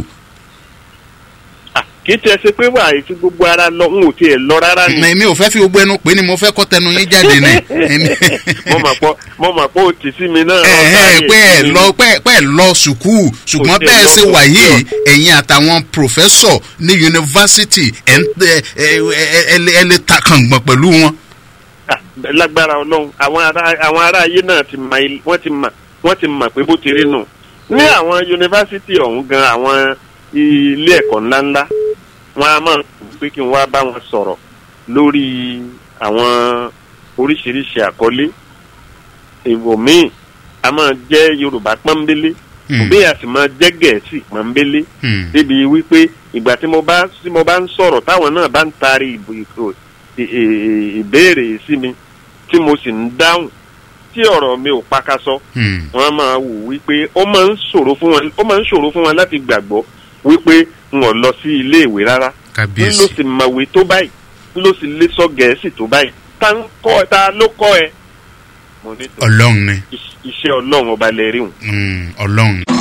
kì í tiẹ̀ ṣe pé wà ètí gbogbo ara lọ n ò tiẹ̀ lọ rárá ni. èmi ò fẹ́ fi gbogbo ẹnu pé ni mo fẹ́ kọ́ tẹnu yín jáde ni. Èmi- mo mọ̀ pọ́ mo mọ̀ pọ́ o tì sí mi náà. ẹ ẹ pé ẹ lọ pé pé ẹ lọ sùkúù ṣùgbọ́n Kò sí bẹ́ẹ̀ ẹ lọ ṣe wà sùkúù. yìí ẹ̀yin àtàwọn pòfẹ́sọ̀ ní yunifásitì ẹ̀ ń tẹ ẹ ẹ ẹ lè- ẹ lè ta kàngbọ̀n pẹ̀lú wọn. Ah, lágbára ọlọ́run àwọn ará àwọn ará ayé náà ti mọ il- wọ́n ti mọ̀ wọ́n ti mọ̀ pé bó ti rí nù. ní àwọn yunifásitì ọ̀hún gan àwọn ilé ẹ̀kọ́ ńláńlá wọn a máa pé kí n wá bá wọn sọ̀rọ̀ lórí àwọn oríṣiríṣi àkọlé èèwọ̀ míì a máa jẹ́ yorùbá pọ́nbélé Hmm. bí a sì máa jẹ́ gẹ̀ẹ́sì pọ́nbélé Hmm. débi wípé ìgbà tí mo bá tí mo bá ń sọ̀rọ̀ táwọn náà bá ń taari ìbò ìkò ì- ì- ìbéèrè sí mi tí mo sì ń dáhùn tí ọ̀rọ̀ mi ò pakasọ Hmm. wọ́n máa wò wípé ó máa ń ṣòro fún wọn ó máa ń ṣòro fún wọn láti gbàgbọ́ wípé n ò lọ sí ilé ìwé rárá n ló kábíyèsí sì mọ̀wé tó báyìí n ló sì lè sọ gẹ̀ẹ́sì tó báyìí ta ń kọ́ ta ló kọ́ ẹ. mo ní tó ọlọ́run ni iṣ- iṣẹ́ ọlọ́run ọba lè rí wọn. Hmm, ọlọ́run ni.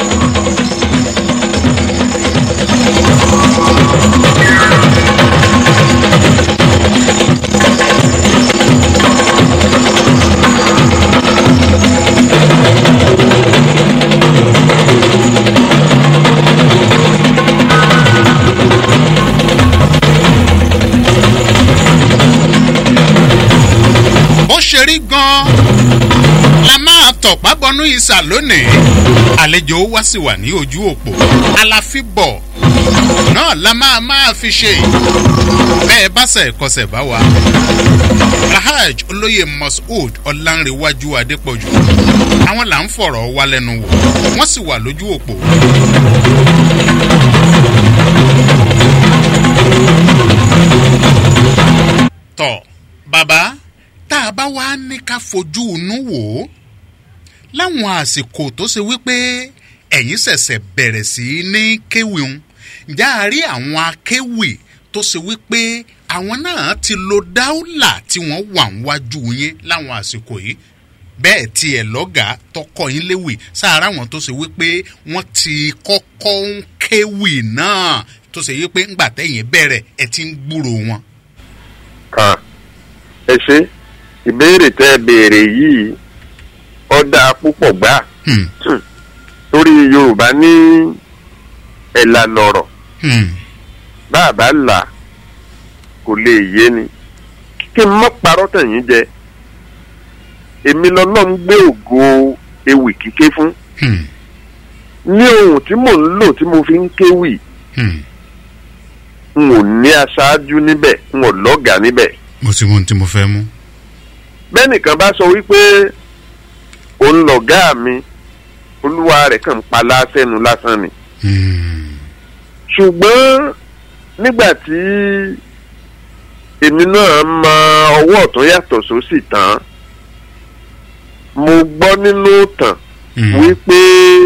bó ṣe rí gan-an la máa tọ̀pá bọnú ìsà lónìí àlejò wa sì wà ní ojú òpó aláfíbọ̀ náà la máa máa fi ṣe bẹ́ẹ̀ bá sẹ̀ kọsẹ̀ bá wa alhaj olóyè moshood ọ̀lànrẹ̀wájú adépọ̀jù àwọn là ń fọ̀rọ̀ wá lẹ́nu wò wọ́n sì wà lójú òpó. tọ̀ bàbá tá a bá wá ní ká fojú inú wò ó láwọn àsìkò tó ṣe wípé ẹ̀yin ṣẹ̀ṣẹ̀ bẹ̀rẹ̀ sí í ní kéwì ń ǹjẹ́ a rí àwọn akéwì tó ṣe wípé àwọn náà ti lo dáúlà tí wọ́n wà níwájú yín láwọn àsìkò yìí bẹ́ẹ̀ tiẹ̀ lọ́gàá tọkọ yín léwì sáárá wọn tó ṣe wípé wọ́n ti kọ́kọ́ ń kéwì náà tó ṣe wípé ńgbà tẹ̀yìn bẹ̀rẹ̀ ẹ ti ń gbúrò wọn. kan ẹ ṣe ìbéèrè tẹ ẹ béèrè yìí ọ̀dà púpọ̀ gbà Hmm, torí yorùbá ní ẹ̀là lọ̀rọ̀ hmm, bàbá là kò lè yé ni kí n mọ́ parọ́ tẹ̀yìn jẹ èmi lọ́lọ́run gbé ògo ewì kíké fún hmm, ní ohun tí mò ń lò tí mo fi ń kéwì hmm. n ò ní aṣáájú níbẹ̀ n ò lọ́gàá níbẹ̀ mo ti mú ohun tí mo fẹ́ mú. bẹ́nìkan bá sọ wípé òun lọ̀gá mi olúwa rẹ̀ kàn ń pa lásẹ̀nu lásán ni Hmm, ṣùgbọ́n nígbà tí èmi náà mọ ọwọ́ ọ̀tún yàtọ̀ sósì tán mo gbọ́ nínú ìtàn hmm, wípé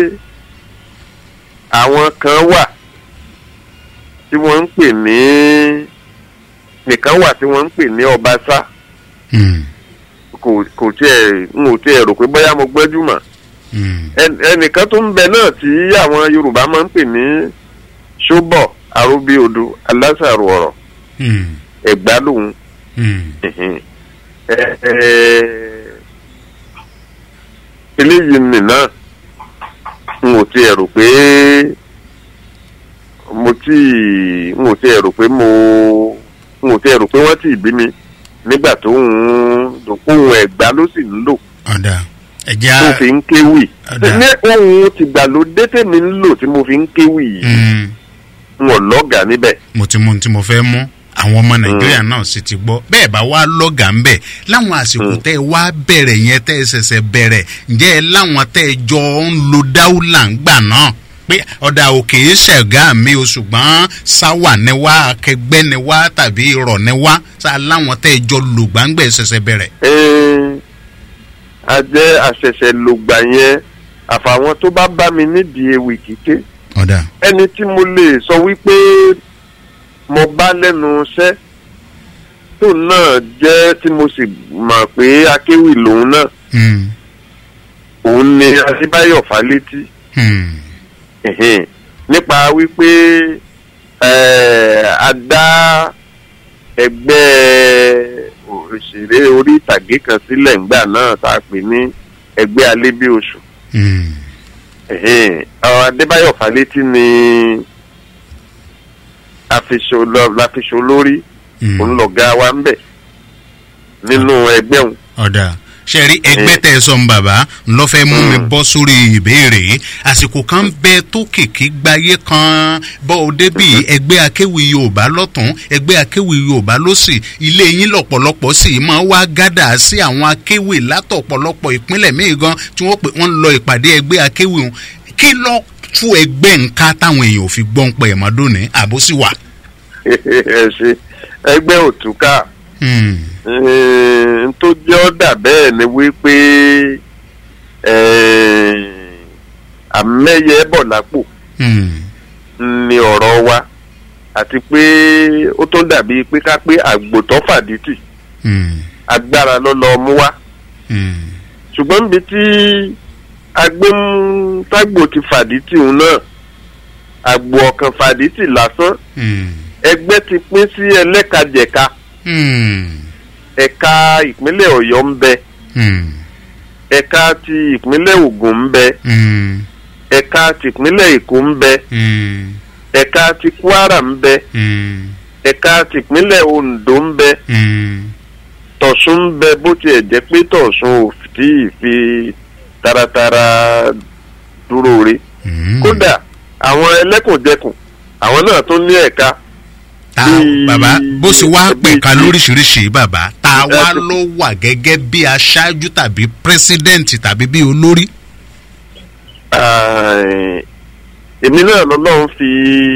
àwọn kan wà tí wọ́n ń pè ní nìkan wà tí wọ́n ń pè ní ọbaṣá hmm, kò kò tiẹ̀ n ò tiẹ̀ rò pé bóyá mo gbẹ́jú mọ̀ hmm, ẹn- ẹnìkan tó ń bẹ náà tí àwọn yorùbá máa ń pè ní ṣóbọ̀ arúbíodò alásàrò ọ̀rọ̀ hmm, ẹ̀gbá lòun hmm. ẹ̀hìn. Ẹ- ẹ- eléyìí nì náà n ò tiẹ̀ rò pé mo tí n ò tiẹ̀ rò pé mo n ò tiẹ̀ rò pé wọ́n ti bí mi nígbà tó ń ohun ẹ̀gbá ló sì ń lò ọ̀dà ẹ̀jẹ̀ tó á fi ń kéwì Ọ̀dà. ní ohun tìgbàlódé tèmi ń lò tí mo fi ń kéwì yìí Mm, n ò lọ́gàá níbẹ̀ mo ti mú ohun tí mo fẹ́ mú àwọn ọmọ nàìjíríà náà sì ti gbọ́ bẹ́ẹ̀ bá wá lọ́gàá ń bẹ̀ láwọn àsìkò tẹ́ ẹ wá bẹ̀rẹ̀ yẹn tẹ́ ẹ ṣẹ̀ṣẹ̀ bẹ̀rẹ̀ ǹjẹ́ ẹ láwọn tẹ́ ẹ jọ ń lo dáúlà ń gbà náà pé ọ̀dà òkè ṣẹ̀gá mi o ṣùgbọ́n sáwà ni wá akẹgbẹ́ ni wá tàbí irọ́ ni wá sá láwọn tẹ́ ẹ jọ lò gbàǹgbẹ̀ ṣẹ̀ṣẹ̀ bẹ̀rẹ̀. Ẹn, a jẹ́ àṣẹ̀ṣẹ̀ lògbà yẹn àfàwọn tó bá bá mi nídìí ewì kíké ọ̀dà ẹni tí mo lè sọ wípé mo bá lẹ́nu iṣẹ́ tó náà jẹ́ tí mo sì mọ̀ pé akéwì lòun náà Hmm, òun ni adébáyọ̀ fálétí hmm, ẹ̀hẹ́n. nípa wípé eh, a dá ẹgbẹ́ òṣèré orí ìtàgé kan sílẹ̀ ńgbà náà tá a pè ní ẹgbẹ́ alébí oṣù hmm. ẹ̀hẹ́n. Àwọn adébáyọ̀ fálétí ni àfiṣò lórí Hmm. òun lọ̀gá wa ń bẹ̀ nínú ẹgbẹ́ òun. ọ̀dà ṣe rí ẹgbẹ́ tẹ̀ sọ ń bàbá ńlọ́fẹ́ mú mi bọ́ sórí ìbéèrè yìí. àsìkò kan bẹ tó kìkì gbayé kan bọ́ ọ débì ẹgbẹ́ akéwì yorùbá lọ́tún ẹgbẹ́ akéwì yorùbá lọ́sì ilé yín lọ́pọ̀lọpọ̀ sì máa wá gádà sí àwọn akéwì látọ̀pọ̀lọpọ̀ ìpínlẹ̀ míì gan tí wọ́n pè wọ́n lọ ìpàdé ẹgbẹ́ akéwì wọn kí lọ́ tú ẹgbẹ́ nǹka táwọn èèyàn ò fi gbọ́n pẹ̀ mọ́dúnni àbúsí wà. ẹ ṣe ẹgbẹ́ òtúkà Hmm, n tó jẹ́ ọ́dà bẹ́ẹ̀ ni wípé àmẹ́yẹ bọ̀ lápò hmm, ni ọ̀rọ̀ wa àti pé ó tó dàbí pé ká pé àgbòtọ́ fàdítì hmm, agbára ló lọ mú wá hmm, ṣùgbọ́n níbi tí agbóhùntágbò ti fàdítì òun náà àgbò ọ̀kan fàdítì lásán hmm, ẹgbẹ́ ti pín sí ẹlẹ́kajẹ̀ka hmm, ẹ̀ka ìpínlẹ̀ ọ̀yọ́ ń bẹ hmm, ẹ̀ka ti ìpínlẹ̀ ògùn ń bẹ hmm, ẹ̀ka ti ìpínlẹ̀ èkó ń bẹ hmm, ẹ̀ka ti kwara ń bẹ hmm, ẹ̀ka ti ìpínlẹ̀ ondo ń bẹ hmm. tọ̀sùn ń bẹ bó tiẹ̀ jẹ́ pé tọ̀sùn ò tí ì fi taratara dúró re Hmm. kódà àwọn ẹlẹ́kùnjẹkùn àwọn náà tó ní ẹ̀ka ta bí- bàbá bó ṣe wá bí- pẹ̀ka lóríṣiríṣi bàbá ta wá Ẹ- ló wà gẹ́gẹ́ bí aṣáájú tàbí pírẹsidẹ́ǹtì tàbí bí olórí. Ah, èmi náà lọ́lọ́run fi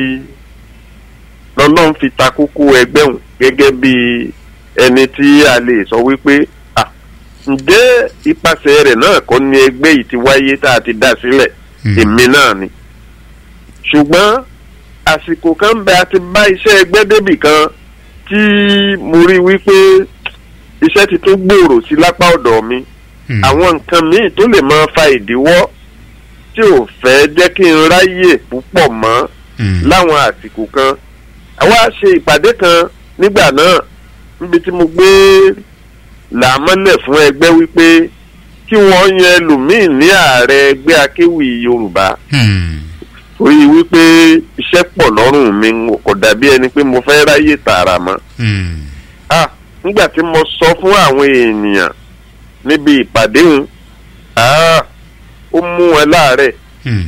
lọ́lọ́run fi ta kókó ẹgbẹ́ òun gẹ́gẹ́ bí ẹni tí a lè sọ wípé ah, ǹjẹ́ ipasẹ̀ rẹ̀ náà kọ́ ni ẹgbẹ́ yìí ti wáyé tá a ti dá sílẹ̀ Hmm. èmi náà ni ṣùgbọ́n àsìkò kan bẹ a ti bá iṣẹ́ ẹgbẹ́ débì kan tí mo rí wípé iṣẹ́ ti tún gbòòrò sí lápá ọ̀dọ̀ mi Hmm. àwọn nǹkan míì tó lè máa fa ìdíwọ́ tí ò fẹ́ jẹ́ kí n ráyè púpọ̀ mọ́ Hmm. láwọn àsìkò kan àwa ṣe ìpàdé kan nígbà náà níbi tí mo gbé làámọ́lẹ̀ fún ẹgbẹ́ wípé kí wọ́n yan ẹlòmíì ní ààrẹ ẹgbẹ́ akéwì yorùbá Hmm. torí wípé iṣẹ́ pọ̀ lọ́rùn mi n kò dàbí ẹni pé mo fẹ́ ráyè tààrà mọ́ Hmm. ah nígbà tí mo sọ fún àwọn èèyàn níbi ìpàdé òun ah ó mú wọn láàárẹ̀ Hmm.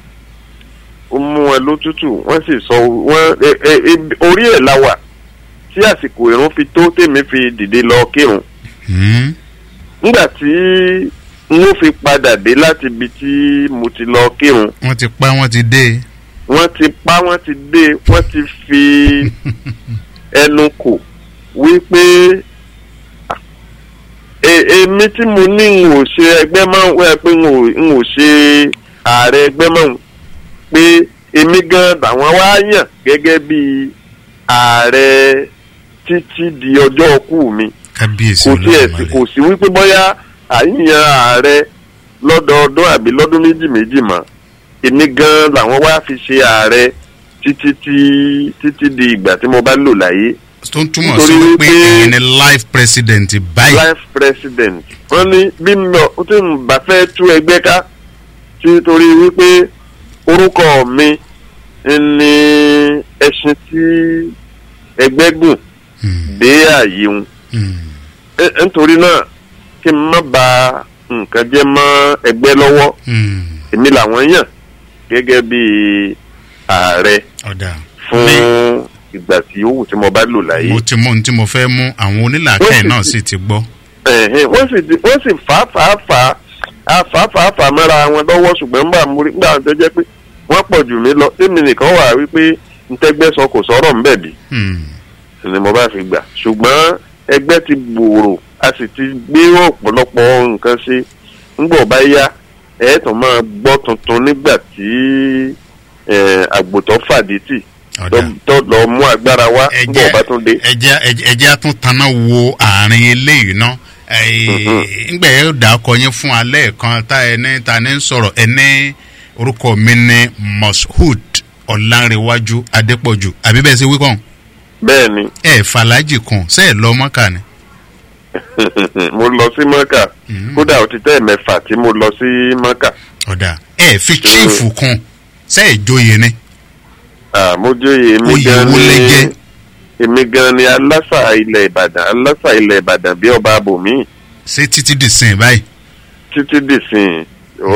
ó mú wọn lótútù wọ́n sì sọ wọ́n ẹ ẹ ẹ- orí ẹ̀ la wà tí àsìkò ìrun fi tó tèmi fi dìde lọ kírun Hmm. nígbà tí n ó fi padà dé láti ibi tí mo ti lọ kírun wọ́n ti pa wọ́n ti dé. wọ́n ti pa wọ́n ti dé wọ́n ti fi ẹnu kò wípé ah, e- èmi tí mo ní n ò ṣe ẹgbẹ́ máa ń wẹ́ pé n ò n ò ṣe ààrẹ ẹgbẹ́ máa ń pé èmi gan làwọn wá yàn gẹ́gẹ́ bí ààrẹ títí di ọjọ́ ọkú mi kábíyèsí kò tiẹ̀ sí Olódùmarè. kò sí wípé bóyá àyíyan ààrẹ lọ́dọọdún àbí lọ́dún méjì méjì mọ́ èmi gan làwọn wá fi ṣe ààrẹ títí tí títí di ìgbà tí mo bá lò láyé tó ń túmọ̀ sí nítorí wípé wípé- ẹ̀yin ni life president báyìí. life president wọ́n ní bí mo tí mo bá fẹ́ tú ẹgbẹ́ ká títorí wípé orúkọ mi ni ẹṣin tí ẹgbẹ́ gùn Mm, dé ààyè wọn mm, Ẹ- nítorí náà kí n má ba nǹkan jẹ́ mọ́ ẹgbẹ́ lọ́wọ́ mm. èmi làwọn yàn gẹ́gẹ́ bí ààrẹ ọ̀dà fún ní ìgbà tí ó wù tí mo bá lò láyé. mo ti mú ohun tí mo fẹ́ mú àwọn onílàákẹ́ náà sì ti gbọ́. Ẹ̀hẹ́n, wọ́n sì ti- wọ́n sì fà á fà á fà á á fà á fà á fà á mọ́ra wọn lọ́wọ́ ṣùgbọ́n nígbà mo rí nígbà tó jẹ́ pé wọ́n pọ̀ jù mí lọ tèmi nìkan wà wípé ntẹ́gbẹ́ sọ kò sọ̀rọ̀ ńbẹ̀ bí Mm, ni mo bá fi gbà ṣùgbọ́n ẹgbẹ́ ti gbòòrò a sì ti gbé ọ̀pọ̀lọpọ̀ nǹkan ṣe ńgbọ̀ bá yá ẹ̀ tún máa gbọ́ tuntun nígbà tí eh, àgbòtọ́ fàdí tì ọ̀dà tó- tó lọ mú agbára wá ńgbọ̀ bá tún dé. ẹjẹ ẹjẹ á tún taná wo àárín eléyìí ná ngbẹ yóò dà kọ yín fún alẹ́ kan tá ẹni ta ni ń sọ̀rọ̀ ẹni orúkọ mi ní moshood ọ̀làǹrẹ̀wájú adépọ̀jù àbí bẹ́ẹ̀ ṣe wíkọ̀ bẹ́ẹ̀ ni ẹ̀ fàlájì kan ṣe é lọ mọ́kà ni. mo lọ sí mọ́kà kódà ó ti tẹ́ mẹ́fà tí mo lọ sí mọ́kà ọ̀dà ẹ̀ fi chíìfù kan ṣe é joyè ni. Ah, mo jóye èmi Oyè gan wo lẹ ni jẹ́? èmi gan ni alásà ilẹ̀ ìbàdàn alásà ilẹ̀ ìbàdàn bí ọba abòmí ṣé títí di sìn báyìí. títí dìsìn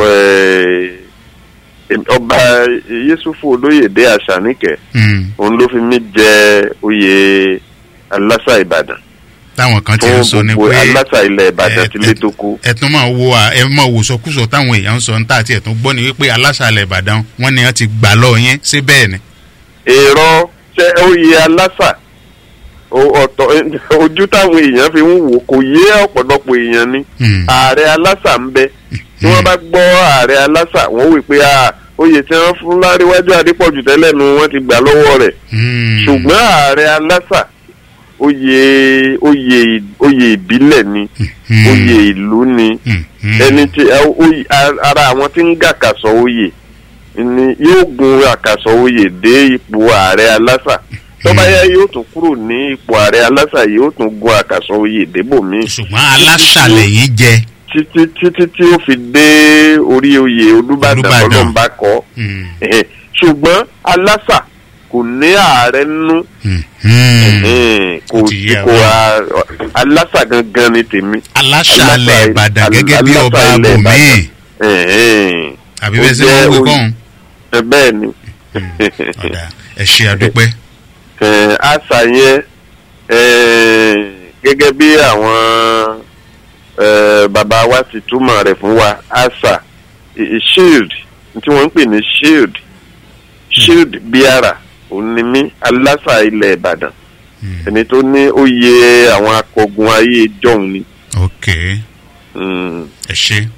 ọba yéṣufu olóyèdè àṣàníkẹ́ Mm, òun ló fi mí jẹ oyè alásà ìbàdàn táwọn kan ti ń sọ fún ni gbogbo pé alásà ilẹ̀ ìbàdàn ẹ- tí lé tó kú. ẹ tún máa wo à ẹ máa wò sọkúsọ táwọn èèyàn ń sọ níta àti ẹ̀tún gbọ́ ni wípé aláṣàlẹ̀ ìbàdàn wọn ni wọn ti gbà lọ yẹn ṣé bẹ́ẹ̀ ni. èrò ṣe oyè alásà o- ọ̀tọ̀ ojú táwọn èèyàn fi ń wò kò yé ọ̀pọ̀lọpọ̀ èèyàn ni Hmm. ààrẹ alásà ń bẹ tí wọ́n bá gbọ́ ààrẹ alásà wọ́n wí pé ah, oyè tí wọ́n fún láríwájú adépọ̀jù tẹ́lẹ̀ nu wọ́n ti gbà lọ́wọ́ rẹ̀ Hmm. ṣùgbọ́n ààrẹ alásà oyè oyè oyè ìbílẹ̀ ni Hmm. oyè ìlú ni Hmm. Hmm. ẹni tí ẹ- oyè- a- ara àwọn tí ń gàkàsọ oyè ni yóò gun àkàsọ oyè dé ipò ààrẹ alásà tó bá yá yóò tún kúrò ní ipò ààrẹ alásà yóò tún gun àkàsọ oyè débòmí ṣùgbọ́n aláṣàlẹ̀ yìí jẹ. títí títí tí ó fi dé orí oyè olúbàdàn Olúbàdàn. ọlọ́mbà kọ́ Hmm. Ẹ̀hẹ̀. ṣùgbọ́n alásà kò ní ààrẹ nínú Hmm. Hmm. Ẹ̀hẹ̀. kò Ó ti yé kò wa. a- alásà gangan ni tèmi aláṣàlẹ̀ Alásà- ìbàdàn gẹ́gẹ́ bí alásà ọba ilẹ̀ abòmí Ìbàdàn. Ẹ̀hẹ̀. àbí Ó bẹ́ẹ̀ ṣe jẹ́ wọ́n wí oyè- kọ́hún. Ẹ bẹ́ẹ̀ ni ọ̀dà ẹ ṣe àdúpẹ́. Ẹ̀, àṣà yẹn ẹ̀, gẹ́gẹ́ bí àwọn ẹ̀, bàbá wa ti túmọ̀ rẹ̀ fún wa àṣà i- i- shield tí wọ́n ń pè ní shield shield biara òun ni mí alásà ilẹ̀ ìbàdàn ẹni tó ní oyè àwọn akọgun ayé jọ̀hún ni. ok Mm. ẹ ṣe.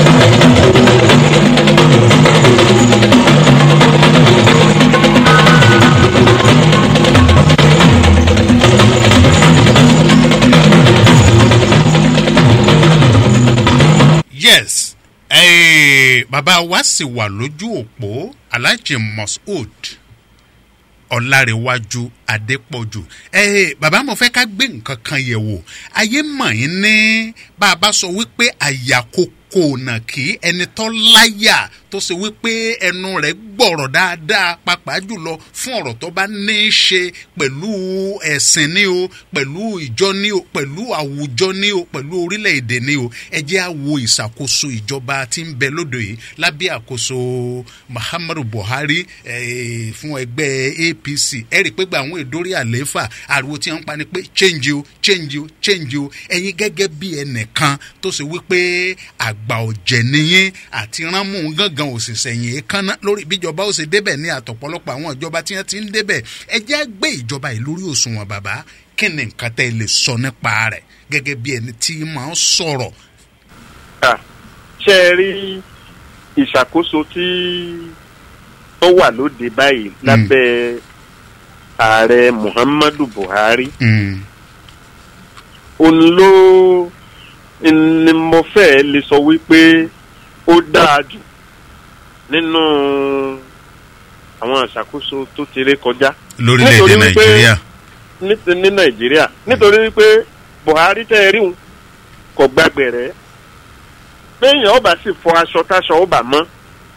yes eh, bàbá wa sì wà lójú òpó alhaji moshood ọ̀làrẹ̀wájú adépọ̀jù ẹ bàbá mo fẹ́ ká gbé nǹkan kan yẹ̀ wò ayé mọ̀ yín ní bá a bá sọ wípé àyàkókò nà kí ẹni tó láyà tó ṣe wípé ẹnu rẹ̀ gbọ̀rọ̀ dáadáa pàápàá jùlọ fún ọ̀rọ̀ tó bá ní í ṣe pẹ̀lú ẹ̀sìn ni o pẹ̀lú ìjọ ni o pẹ̀lú àwùjọ ni o pẹ̀lú orílẹ̀-èdè ni o ẹ jẹ́ à wo ìṣàkóso ìjọba tí ń bẹ lóde yìí lábẹ́ àkóso muhammadu buhari eh, fún ẹgbẹ́ apc ẹ rí i pé gba àwọn ìdórí àlééfà ariwo tí wọ́n ń pa ni pé change o change o change o ẹ̀yin gẹ́gẹ́ bí ẹnìkan tó ṣe wípé àgbà ọ̀jẹ̀ nìyẹn àti ránmú gángan òṣìṣẹ́ yìí kánná lórí bíjọba ó ṣe débẹ̀ ní àtọ̀pọ̀lọpọ̀ àwọn ìjọba tí wọ́n ti ń débẹ̀ ẹ jẹ́ gbé ìjọba yìí lórí òṣùwọ̀n bàbá kí ni nǹkan tẹ́ ẹ lè sọ nípa rẹ̀ gẹ́gẹ́ bí ẹni tí máa ń sọ̀rọ̀ Ah, ṣe é rí ìṣàkóso tí ó wà lóde báyìí lábẹ́ ààrẹ muhammadu buhari Mm, òun ló ni mo fẹ́ lè sọ wípé ó dáa jù nínú àwọn ìṣàkóso tó ti ré kọjá lórílẹ̀‐èdè Nítorí wípé- nàìjíríà ní ní nàìjíríà nítorí wípé buhari tẹ́ ẹ rí òun kò gbàgbẹ̀rẹ́ béèyàn ọba sì fọ aṣọ táṣọ ọba mọ́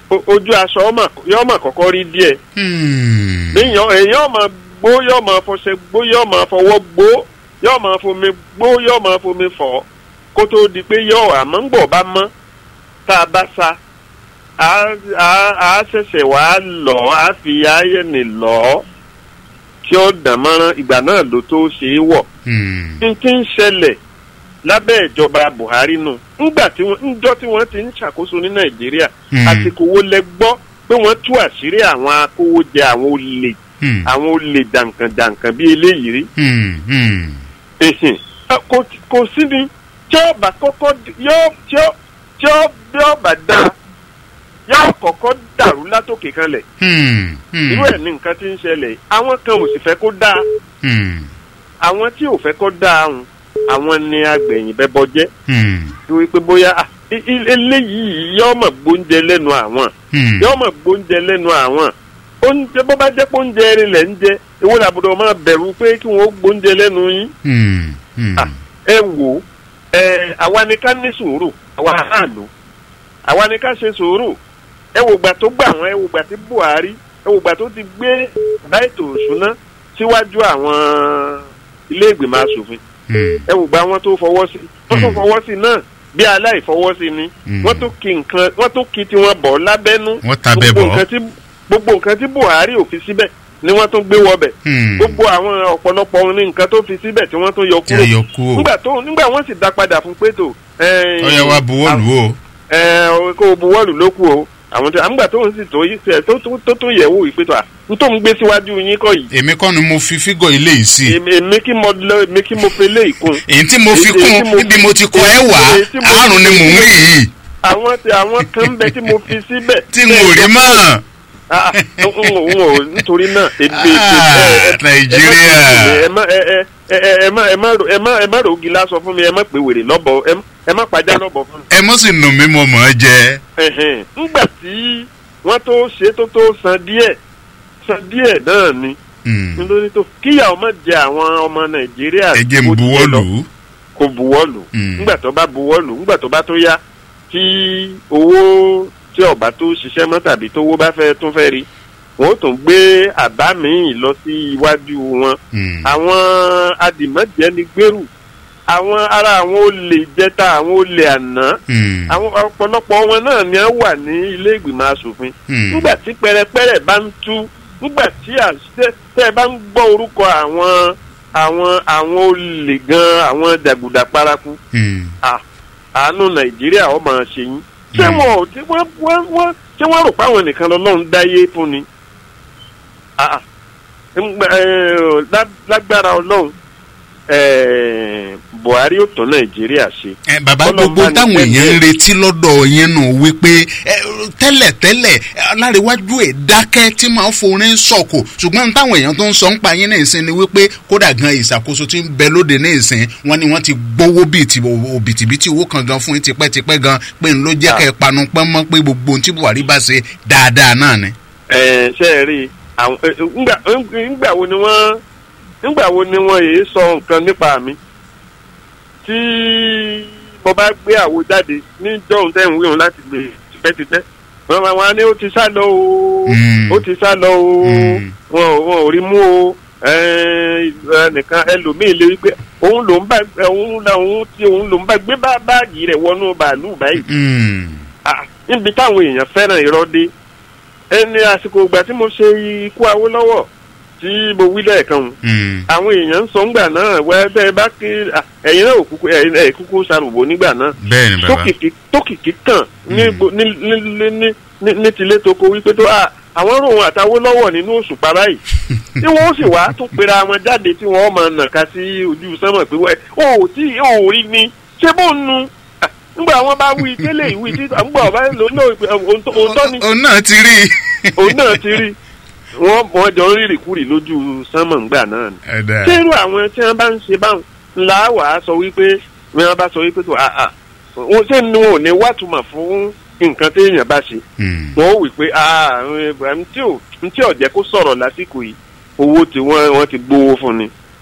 o- ojú aṣọ ọmọ yóò mọ̀ kọ́kọ́ rí díẹ̀ Hmm. èèyàn èèyàn máa gbó yóò máa fọṣẹ gbó yóò máa fọwọ́ gbó yóò máa fomi gbó yóò máa fomi fọ̀ kó tó di pé yóò àmọ́ ń gbọ̀ bá mọ́ tá a bá sa á á- á ṣẹ̀ṣẹ̀ wá lọ̀ á fi ayẹ̀nì lọ̀ kí ó dàn mọ́rán ìgbà náà ló tó ṣe é wọ̀ Hmm. n ti ń ṣẹlẹ̀ lábẹ́ ìjọba Buhari nù ńgbà tí wọ́n ńjọ́ tí wọ́n ti ń ṣàkóso ní Nàìjíríà Hmm. àsìkò wo lẹ gbọ́ pé wọ́n tú àṣírí àwọn akówójẹ àwọn olè Hmm. àwọn olè dànkàndànkàn bíi eléyìí rí Hmm. Hmm. ẹ̀hìn kò kò sí ni tí ó bá kọ́kọ́ d- yóò tí ó tí ó bí ó bá dá yóò kọ́kọ́ dàrú látòkè kanlẹ̀ Hmm. Hmm. irú ẹ̀ ní nǹkan tí ń ṣẹlẹ̀ àwọn kan ò sì fẹ́ kó dáa Hmm. àwọn tí ò fẹ́ kó dáa hùn àwọn ni agbẹ̀yìn bẹ́bọ jẹ́ Hmm. torí pé bóyá ah, i- i- eléyìí yóò mọ̀ gbóúnjẹ lẹ́nu àwọn Hmm. yóò mọ̀ gbóúnjẹ lẹ́nu àwọn oúnjẹ bó bá jẹ́ pé oúnjẹ erin lẹ̀ ń jẹ èwo làbùdó máa bẹ̀rù pé kí wọ́n gbóúnjẹ lẹ́nu yín Hmm. Hmm. Ah, ẹ wò ó ẹ àwa ni ká ní sùúrù àwa àánú àwa ni ká ṣe sùúrù ẹ wò gbà tó gbà wọn ẹ wò gbà tí Buhari ẹ wò gbà tó ti gbé bá ètò òṣùná síwájú àwọn ilé ìgbìmọ̀ asòfin Hmm. ẹ wò gba wọn tó fọwọ́ sí wọ́n tó Mm. fọwọ́ sí náà bí aláìfọwọ́sí ni Mm. wọ́n tó kí nǹkan wọ́n tó kí tiwọn bọ̀ lábẹ́nú Wọ́n tabẹ̀ Gbogbo bọ̀. nǹkan tí- gbogbo nǹkan tí Buhari ò fi síbẹ̀ ni wọ́n tún gbé wọbẹ̀ Hmm. gbogbo àwọn ọ̀pọ̀lọpọ̀ ohun ní nǹkan tó fi síbẹ̀ tí wọ́n tún yọ Tí kúrò a yọ kúrò. nígbà tó nígbà wọ́n sì dá padà fún pétò Ọ̀yá wa buwọ́lù o. ẹ kó o buwọ́lù ló kù o àwọn tí àmúgbà tó ń sì tó yí tó tó- tó tó yẹ̀ wò ìpètò à ń tó ń gbé síwájú yín kọ́ yìí Èmi kọ́ ni mo fi fígọ̀ ilé yìí sí. èmi èmi kí mo lọ èmi kí mo fi lé ìkun Èyí tí mo fi Èyí tí kún mo- níbi mo ti kọ ẹ wá èyí tí mo- àrùn ni mò ń rí yìí àwọn tí àwọn kan ń bẹ tí mo fi síbẹ̀. tí n ò rí mọ́. Ah, n ò n ò nítorí náà èdè Ah, Nàìjíríà. ẹ má ẹ ẹ ẹ ẹ má ẹ má ro- ẹ má ẹ má rògì lásán fún mi ẹ má pè wèrè lọ́bọ̀ ẹ má- ẹ má pàjá lọ́bọ̀ fún mi. Ẹ mọ́ sì nù mí mo mọ̀ ọ́ jẹ. Ẹ̀hẹ̀n. ńgbà tí wọ́n tó ṣe tó tó san díẹ̀ san díẹ̀ náà ni Hmm. nítorí tó kíyà ọmọ jẹ àwọn ọmọ Nàìjíríà Ẹ jẹ́ n bó ti yẹ lọ buwọ́lù. kó buwọ́lù Mm. ńgbà tó bá buwọ́lù ńgbà tó bá tó yá tí owó tí ọba tó ṣiṣẹ́ mọ́ tàbí tówó bá fẹ́ tún fẹ́ rí wọ́n ó tún gbé àbá míì lọ sí iwájú wọn Hmm. àwọn adìmọ́jẹ́ni gbèrú àwọn ará àwọn olè jẹta àwọn olè àná Hmm. àwọn ọ̀pọ̀lọpọ̀ wọn náà ni wọ́n wà ní ilé ìgbìmọ̀ asòfin Hmm. nígbà tí pẹrẹpẹrẹ bá ń tú nígbà tí àṣẹ tẹ ẹ bá ń gbọ́ orúkọ àwọn àwọn àwọn olè gan àwọn jàgùdà paraku Hmm. à- àánú nàìjíríà ó máa ṣe yín ṣé Mm. wọn ò tí wọn wọn wọn ṣé wọn rò pé àwọn nìkan lọ́lọ́run dáyé fún ni Ah, ah. Ńgbà- eh, lá- lágbára ọlọ́run eh, buhari ó tún nàìjíríà ṣe ẹ bàbá Ọlọ́run gbogbo bá ní táwọn tẹ́lẹ̀. èèyàn ń retí lọ́dọ̀ yẹn nù wípé ẹ, tẹ́lẹ̀ tẹ́lẹ̀ aláríwájú ẹ̀ dákẹ́ tí máa ń forin sọ̀kò ṣùgbọ́n táwọn èèyàn tó ń sọ ń pa yín ní ìsìn ni wípé kódà gan ìṣàkóso tí ń bẹ lóde ní ìsìn wọn ni wọ́n ti gbowó bíi ti òbítíbitì owó kan gan fún yín tipẹ́tipẹ́ gan pé ń ló jẹ́ kẹ́ ẹ panu pọ́n mọ́ pé gbogbo ohun tí buhari bá ṣe dáadáa náà ni. ẹ ṣe é rí i àwọn ẹ, ẹ, ńgbà ẹ, ńgbà wo ni wọ́n ńgbà wo ni wọ́n èé sọ nǹkan nípa mi tí mo bá gbé àwo jáde ní jọ̀hún tẹ̀ ń wíhun láti gbé tipẹ́tipẹ́ wọ́n máa wá ní ó ti sá lọ o Mm. ó ti sá lọ o Mm. wọn ò wọn ò rí mú o ẹ, ẹnìkan ẹlòmíì lè wípé òun ló ń bá òun lòun tí òun ló ń bá gbé bá báàgì rẹ̀ wọnú bàálù báyìí Hmm. Ah, níbi táwọn èèyàn fẹ́ràn irọ́ dé ẹni àsìkò ìgbà tí mo ṣe ikú Awólọ́wọ̀ tí mo wí lẹ́ẹ̀kan hùn, Hmm. àwọn èèyàn ń sọ ńgbà náà wẹ́ bẹ́ẹ̀ bá kí ah, ẹ̀yin náà ò kúkú ẹ̀yin náà ẹ̀ kúkú ṣàrùbọ̀ nígbà náà bẹ́ẹ̀ ni bàbá. tókìkí tókìkí kàn ní Mm. gbo- ní ní ní ní ní ní tilé toko wípé tó ah, àwọn ròhun àtàwólọ́wọ̀ nínú òṣùpá báyìí tí wọ́n sì wá tún pera wọn jáde tí wọ́n máa nàka sí ojú sánmọ̀ pé wẹ́ o ò tí o ò rí ni ṣé bó ń nu Ah, nígbà wọn bá wí tẹ́lẹ̀ ìwí tí nígbà wọn bá lò ó náà òótọ́ ni òun náà ti rí i. òun náà ti rí wọ́n wọ́n jọ ń rírì kúrì lójú sánmọ̀ ńgbà náà ni Ẹ̀dá. ṣé irú àwọn tí wọ́n bá ń ṣe báwọn ńlá wà á sọ wípé bí wọ́n bá sọ wípé tó àà wọn ṣé ni wọn ò ní wàtúmọ̀ fún nǹkan téèyàn bá ṣe Hmm. wọn ó wí pé àà ntí ò ntí ò jẹ́ kó sọ̀rọ̀ lásìkò yìí owó tí wọ́n wọ́n ti gbowó fún ni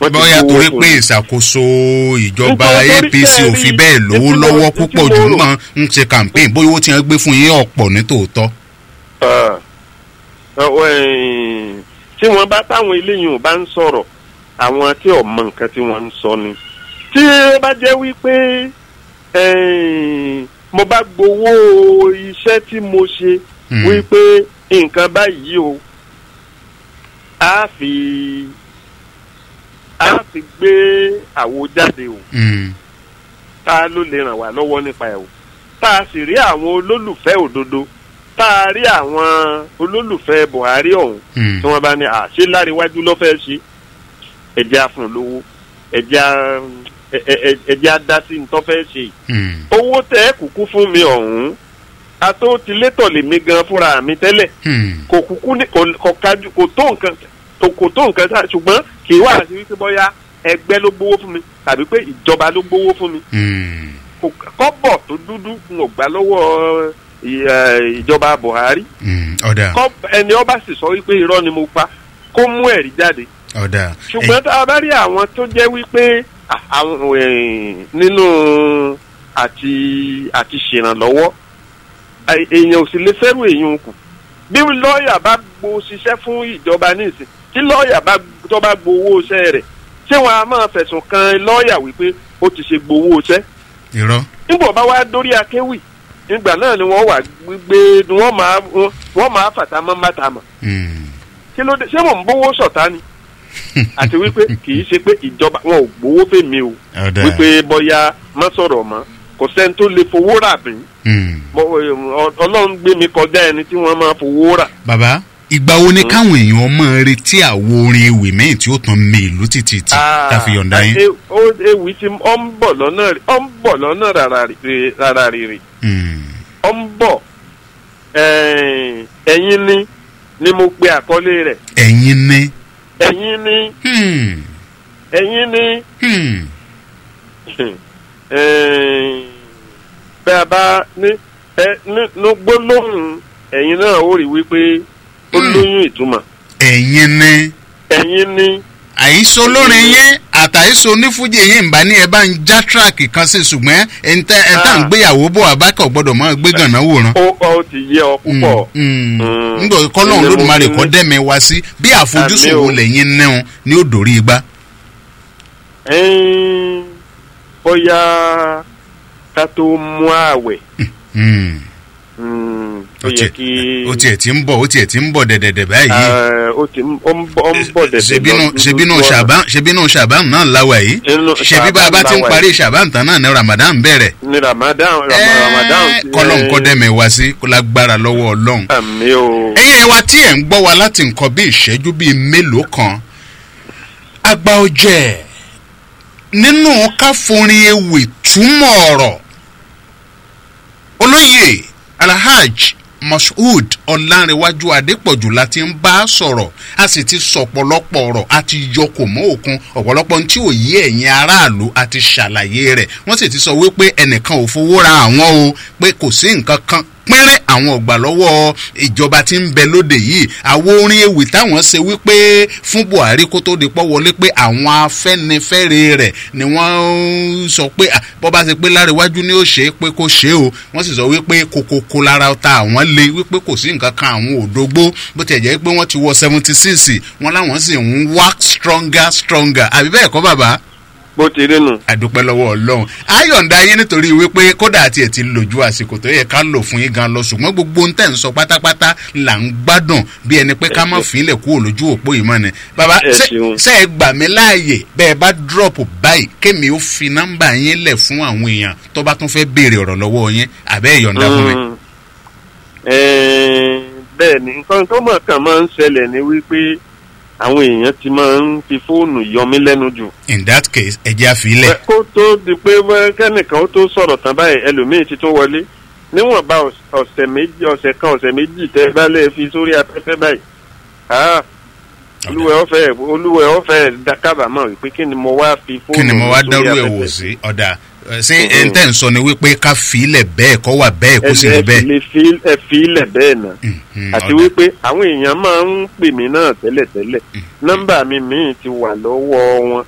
wọ́n ti bóyá gbowó torí fún pé un. ìṣàkóso ìjọba Nítorí apc tẹ́ ẹ ò fi rí bẹ́ẹ̀ lówó títí mo- lọ́wọ́ títí púpọ̀ mo jù rò. mọ́ ń ṣe campaign bóyá owó tí wọ́n gbé fún yín ọ̀pọ̀ ní tòótọ́. Ah. Ọwọ́, eh, tí wọ́n bá táwọn eléyìí ò bá ń sọ̀rọ̀ àwọn tí ò mọ nǹkan tí wọ́n ń sọ ni tí ó bá jẹ́ wípé eh, mo bá gbowó iṣẹ́ tí mo ṣe Mm. wípé nǹkan báyìí o a fi a fi gbé àwo jáde o Mm. ta ló lè ràn wá lọ́wọ́ nípa ẹ̀ o tá a sì rí àwọn olólùfẹ́ òdodo tá a rí àwọn olólùfẹ́ buhari ọ̀hún Mm. tí wọ́n bá ní àṣẹ láríwájú ló fẹ́ ṣe ẹ̀jẹ̀ afún lówó ẹ̀jẹ̀ a- ẹ- ẹ- ẹ- ẹ̀jẹ̀ adásí ní tó fẹ́ ṣe yìí. Mm. owó tẹ́ ẹ kúkú fún mi ọ̀hún ató ti létọ̀ lèmi gan fúnra mi tẹ́lẹ̀ Mm. kò kúkú ní kò kò kájú kò tó nǹkan kò kò tó nǹkan sáà ṣùgbọ́n kì í wá sí wípé bóyá ẹgbẹ́ ló gbowó fún mi tàbí pé ìjọba ló gbowó fún mi Mm. kò kọ́bọ̀ tó dúdú n ò gbà lọ́wọ́ ì- ẹ̀, ìjọba buhari Mm. ọ̀dà Kọ́- ẹni ọba sì sọ wípé irọ́ ni mo pa kó mú ẹ̀rí jáde ọ̀dà ṣùgbọ́n tá a bá rí àwọn tó jẹ́ wípé à- àwọn eh, nínú àti àti ṣèrànlọ́wọ́ ẹ- èèyàn ò sì lè fẹ́rù èèyàn kù bí lọ́ọ̀yà bá gbo ṣiṣẹ́ fún ìjọba nísìn tí lọ́ọ̀yà bá tó bá gbowó iṣẹ́ rẹ̀ ṣé wọn a máa fẹ̀sùn kan lọ́ọ̀yà wípé ó ti ṣe gbowó iṣẹ́ irọ́ nígbà bá wá dórí akéwì nígbà náà ni wọ́n wà gbé ni wọ́n máa wọ́n máa fàtà mọ́ mátà mọ́ Mm. kí ló dé ṣé mò ń bówó sọ̀tá ni àti wípé kì í ṣe pé ìjọba wọn ò gbowó fèmí o ọ̀dà wípé bọ́yá má sọ̀rọ̀ mọ́ kò sẹ́ni tó lè fowó rà mí Mm. Mo- ọ- ọlọ́run gbé mi kọjá ẹni tí wọ́n máa fowó rà. bàbá ìgbà wo ni káwọn èèyàn máa retí àwo orin ewì mẹ́yìn tí ó tàn mí ìlú títí tí tá a fi yọ̀ǹda yín. e- ó- ewì tí ọ ń bọ̀ lọ́nà rí- ọ ń bọ̀ lọ́nà rárá rí- rárá rírì Mm. ọ ń bọ̀ eh, ẹ̀yin ni ni mo pe àkọlé rẹ̀ ẹ̀yin ní. ẹ̀yin ni Hmm. ẹ̀yin ni. Hmm. Eh, bẹ́ a bá ní ẹ ní gbólóhùn ẹ̀yin náà ó rí wípé ó Hmm. lóyún ìtumọ̀ ẹ̀yin ní. ẹ̀yin ní àìsọ olórin yẹn àtàìsọ onífújì yẹn ń bá ní ẹ bá ń já tíráàkì kan sí ṣùgbọ́n ẹ̀ńtẹ́ ẹ̀ńtà ń Ah. gbéyàwó bọ̀ abákọ̀ gbọ́dọ̀ máa gbé gànà wòran. ó ó ti yé ọ púpọ̀ Mm. Mm. nígbà kọ́lọ́hún Ilé mo lódùmarè fi kọ́ ní. dẹ́mi wá sí bí àfojúsùn Àmì o. wo lẹ́yìn náà ni ó dòrí igbá. Ẹ́n, bóyá ká tó mú ààwẹ̀ Mm. mm, ó ó yẹ tiẹ̀ kí ó tiẹ̀ ti ń bọ̀ ó tiẹ̀ ti ń bọ̀ dẹ̀dẹ̀dẹ̀ báyìí. eh, ó ti ń- ó ń bọ̀ ó ń bọ̀ dẹ̀dẹ̀ ṣebínú lọ ṣebínú lójú ọ̀nà. ṣàbán ṣebínú ṣàbán náà láwa yìí Inú ṣebí bá a bá ti ń Ṣàbán parí ṣàbán tán náà ni ramadan bẹ̀rẹ̀. ní ramadan ramadan ti- kọ́lọ́n kọ́ dẹ́mi wá sí kó lágbára lọ́wọ́ ọlọ́run. àmì o ẹ̀yin wa tí ẹ̀ ń gbọ́ wa láti nǹkan bí ìṣẹ́jú bíi mélòó kan àgbà ọ̀jẹ̀ nínú káforin ewì túmọ̀ ọ̀rọ̀ olóyè alhaj mashood ọ̀làǹrẹ̀wájú adépọ̀jù la ti ń bá a sọ̀rọ̀ a sì ti sọ ọ̀pọ̀lọpọ̀ ọ̀rọ̀ a ti yọ kò mọ́ òkun ọ̀pọ̀lọpọ̀ tí ò yé ẹ̀yin aráàlú a ti ṣàlàyé rẹ̀ wọ́n sì ti sọ wípé ẹnìkan ò fowó ra àwọn o pé kò sí nǹkan kan pínrín àwọn ọgbà lọ́wọ́ ìjọba tí ń bẹ lóde yìí àwo orin ewì táwọn ṣe wípé fún buhari kó tó di pọ́ wọlé pé àwọn afẹ́nifẹ́re rẹ̀ ni wọ́n ń sọ pé à, bọ́ bá ṣe pé láríwájú ni ó ṣe é pé kó ṣe é o wọ́n sì sọ wípé kokoko lára ta àwọn le wípé kò sí nǹkan kan àwọn òdógbó bó tiẹ̀ jẹ́ pé wọ́n ti wọ seventy six wọ́n láwọn sì ń work stronger stronger àbí bẹ́ẹ̀ kọ́ bàbá bó ti rí nù. àdúpẹ́ lọ́wọ́ ọlọ́run ayọ̀ǹda yín nítorí wípé kódà àti ẹ̀ ti lò ju àsìkò tó yẹ ká lò fún yín gan lọ ṣùgbọ́n gbogbo ń tẹ̀ ń sọ pátápátá là ń gbádùn bí ẹni pé ká má fílẹ̀ kúrò lójú òpó yìí mọ́ ni. bàbá Ẹ ṣe ṣeun. ṣe ẹ gbà mí láàyè bẹ́ẹ̀ bá drop báyìí kémi ó fi nọ́mbà yín lẹ̀ fún àwọn èèyàn tó bá tún fẹ́ béèrè ọ̀rọ̀ lọ́wọ́ yín àbẹ́ ìyọ̀ǹda fún mi. Mm. Eh, bẹ́ẹ̀ ni nǹkan tó mọ̀ kàn máa ń ṣẹlẹ̀ ni wípé àwọn èèyàn ti máa ń fi fóònù yọ mí lẹ́nu jù. in that case ẹ jẹ́ àfilẹ̀. Pé kó tó di pé wẹ́- kẹ́nìkan ó tó sọ̀rọ̀ tán báyìí ẹlòmíì ti tún wọlé níwọ̀nba ọ̀s- ọ̀sẹ̀ méjì ọ̀sẹ̀ kan ọ̀sẹ̀ méjì tẹ́ ẹ bá lè fi sórí afẹ́fẹ́ báyìí. Ah, olúwẹ̀ ọ̀fẹ́ olúwẹ̀ ọ̀fẹ́ dá- kábàámọ̀ wípé kí ni mo wá fi fóònù kí ni mo wá sórí dárú ẹ̀ afẹ́fẹ́? wò sí ọ̀dà ẹ̀, ṣé ẹ̀ ń tẹ̀ ń sọ ni wípé ká filẹ̀ bẹ́ẹ̀ kọ́ wà bẹ́ẹ̀ kó sì ẹ rí ẹ bẹ́ẹ̀. fi lè fi- ẹ fi ilẹ̀ bẹ́ẹ̀ náà Mhm, àti ọ̀dà. wípé àwọn èèyàn máa ń pè mí náà tẹ́lẹ̀tẹ́lẹ̀ nọ́mbà mi míì ti wà lọ́wọ́ wọn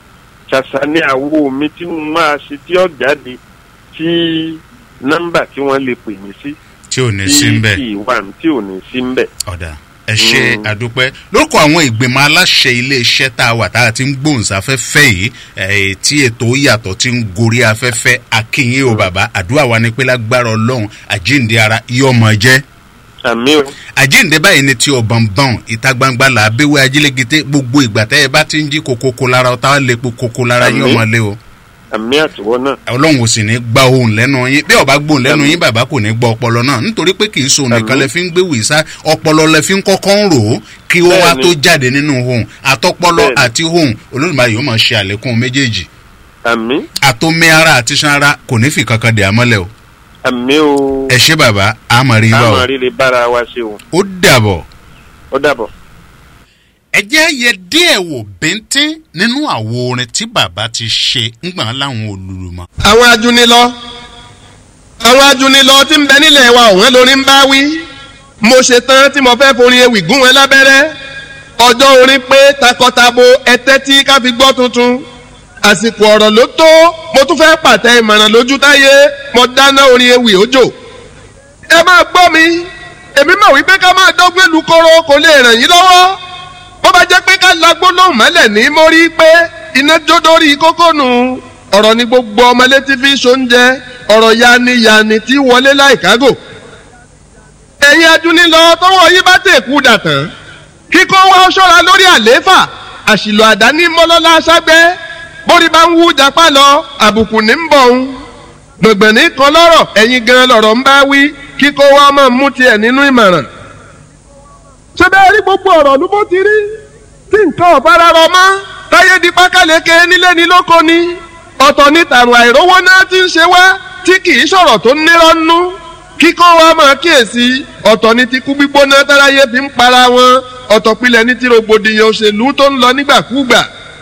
ṣàṣà ní àwo mi tí mo máa ṣe tí ó jáde tí nọ́mbà tí wọ́n lè pè mí sí tí ò ní tí sí ń bẹ̀. tí ìwà tí ò ní sí ń bẹ̀. ọ̀dà ẹ ṣe Mm. àdúpẹ́ lórúkọ àwọn ìgbìmọ̀ aláṣẹ iléeṣẹ́ tá a wà tá a ti ń gbóhùnsáfẹ́fẹ́ yìí eh, tí ètò yàtọ̀ ti ń gorí afẹ́fẹ́ akínyìn o bàbá àdúrà wa ni pé lágbára ọlọ́run àjíǹde ara yọmọ jẹ́ àmì o àjíǹde báyìí ni ti ọ̀bọ̀nbọ̀n ìta gbangba là á béwé ajílẹ̀gẹ́tẹ́ gbogbo ìgbà tẹ́ ẹ bá ti ń jí kokoko lára ọ̀tá lè po koko lára yín Àmín. ọmọ lé o àmì àtiwọ́ náà ọlọ́run ò sì ní gba ohun lẹ́nu yín bí ọba gbóhùn lẹ́nu yín bàbá kò ní gbọ́ ọpọlọ náà nítorí pé kì í so nìkan Àmín. lẹ fi ń gbé wìsá ọpọlọ lẹ fi ń kọ́kọ́ ń rò ó kí ó wá Bẹ́ẹ̀ni. tó jáde nínú ohun àtọpọlọ Bẹ́ẹ̀ni. àti ohun olódùmarè yóò máa ṣe àlékún méjèèjì àmì àtọmí ara àti san ara kò ní fi kankan dè àmọ́lẹ̀ o àmì o ẹ ṣé bàbá àmọ̀rí wa o àmọ́ rírì bára wa ṣe o ó dàbọ̀. ó dàbọ̀. ẹ jẹ́ yẹ díẹ̀ wò bíntín nínú àwo orin tí bàbá ti ṣe ńgbọ̀n láwọn olùlùmọ̀. àwọn ajunilọ àwọn ajunilọ tí ń bẹ nílẹ̀ wa òun lórí ń bá wí mo ṣe tán tí mo fẹ́ forin ewì gún wọn lábẹ́rẹ́ ọjọ́ orin pé takọtabo ẹtẹ́ tí ká fi gbọ́ tuntun àsìkò ọ̀rọ̀ ló tó mo tún fẹ́ pàtẹ ìmọ̀ràn lójú táyé mo dáná orin ewì òjò ẹ máa gbọ́ mi èmi mọ̀ wípé ká máa dọ́gbẹ́ lu kóró kò lè ràn yín lọ́wọ́ bó bá jẹ́ pé ká lagbó lóhùn mọ́lẹ̀ ní mórí pé iná jó dórí kókó nù ọ̀rọ̀ ni gbogbo ọmọ létí fi ṣoúnjẹ ọ̀rọ̀ yaniyani tí wọlé láìkágò ẹ̀yin adúnilọ tọwọ́ yín bá tẹ̀kú dàtàn kíkọ́ wá ṣọ́ra lórí àlééfà àṣìlò àdáni mọ́lọ́lá ságbẹ́ bórí bá ń wú japa lọ àbùkù ní ń bọ̀ ń gbọ̀ngbọ̀n ní kan lọ́rọ̀ ẹ̀yin gan lọ̀rọ̀ ń bá wí kíkọ́ wá máa mú tiẹ̀ nínú ìmọ̀ràn ṣé bẹ́ẹ̀ rí gbogbo ọ̀rọ̀ ló bó ti rí tí nǹkan ọ̀fara rọ mọ́ táyé di pákáleke nílé ní lóko ni ọ̀tọ̀ ní tàrùn àìrówó náà ti ń ṣe wá tí kì í sọ̀rọ̀ tó nírọ́ nú kíkọ́ wa máa kíyèsí ọ̀tọ̀ ní ti kú gbígbóná táráyé fi ń para wọn ọ̀tọ̀ pilẹ̀ ní ti rògbòdìyàn òṣèlú tó ń lọ nígbàkúgbà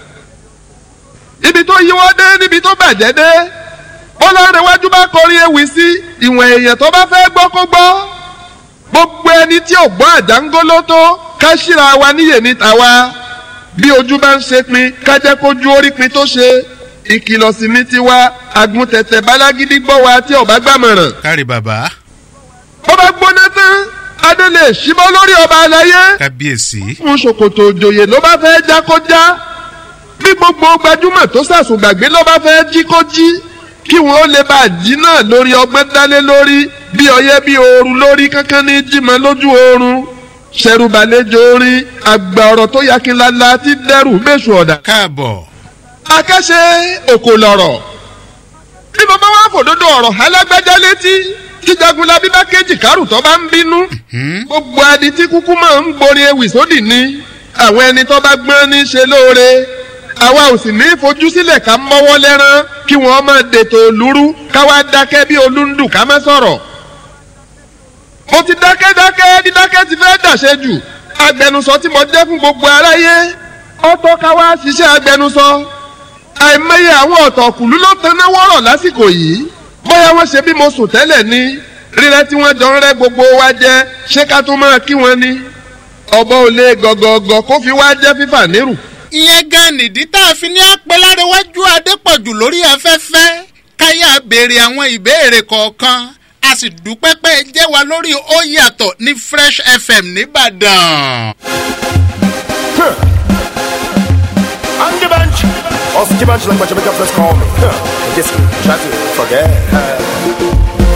ibi tó yíwọ́ dé níbi tó bàjẹ́ dé bọ́lárẹ̀wájú bá kọrin ewì sí ìwọ̀n èèyàn tó bá fẹ́ gbọ́ kó gbọ́ gbogbo ẹni tí ò gbọ́ àjángóló tó ká síra wa níyè ní tàwa bí ojú bá ń ṣe pin ká jẹ́ kójú orí pin tó ṣe ìkìlọ̀ sí ní tiwa àgùntẹ̀tẹ̀ bálágídí gbọ́ wa tí ọba gbàmọ̀ràn. kárí bàbá bó bá gbóná tán adé lè ṣíbọ́ lórí ọba aláyé kábíyèsí fún ṣòkòtò òjòyè ló bá fẹ́ já kó já bí gbogbo gbajúmọ̀ tó sàsùn gbàgbé ló bá fẹ́ jí kó jí kí wọn ó lè bá a jí náà lórí ọgbẹ́ dálé lórí bí ọyẹ́ bí ooru lórí kankan ní jímọ̀ lójú oorun ṣẹrùbàlejò orin àgbà ọ̀rọ̀ tó yakinlala ti dẹ́rù méṣù ọ̀dà. káàbọ̀ akẹ́ṣe òkò lọ̀rọ̀ bí bàbá wa fòdodo ọ̀rọ̀ alágbájá létí tí jagunlabi bá kéjì kárù tó bá ń bínú gbogbo adi tí kúkú máa ń gborí ewì sódì ní àwọn ẹni tó bá gbọ́n ní ṣe lóore àwa ò sì ní fojú sílẹ̀ ká mọ́wọ́ lẹ́rán kí wọ́n máa dètò òlúrú káwá dákẹ́ bí olúndù ká má sọ̀rọ̀ mo ti dákẹ́ dákẹ́ dídákẹ́ ti fẹ́ dàṣẹ jù agbẹnusọ tí mo jẹ́ fún gbogbo aráyé ọ̀tọ̀ káwá ṣiṣẹ́ agbẹnusọ àìmọye àwọn ọ̀tọ̀kùlú ló taná wọ́rọ̀ lásìkò yìí bóyá wọ́n ṣe bí mo sùn tẹ́lẹ̀ ni rírẹ́ tí wọ́n jọ ń rẹ́ gbogbo wa jẹ́ ṣé ká tún máa kí wọn ni ọ̀bọ ò lè gọ̀gọ̀gọ̀ kó fi wá jẹ́ fífà nírù. ìyẹn gan nìdí tá a fi ní apẹ́lárẹ́wájú adépọ̀jù lórí afẹ́fẹ́ káyà béèrè àwọn ìbéèrè kọ̀ọ̀kan a sì dúpẹ́ pé ẹ jẹ́ wa lórí ó yàtọ̀ ní fresh fm nìbàdàn. On the bench. Off the bench like what Jamaica friends call me. Huh. Just try to forget.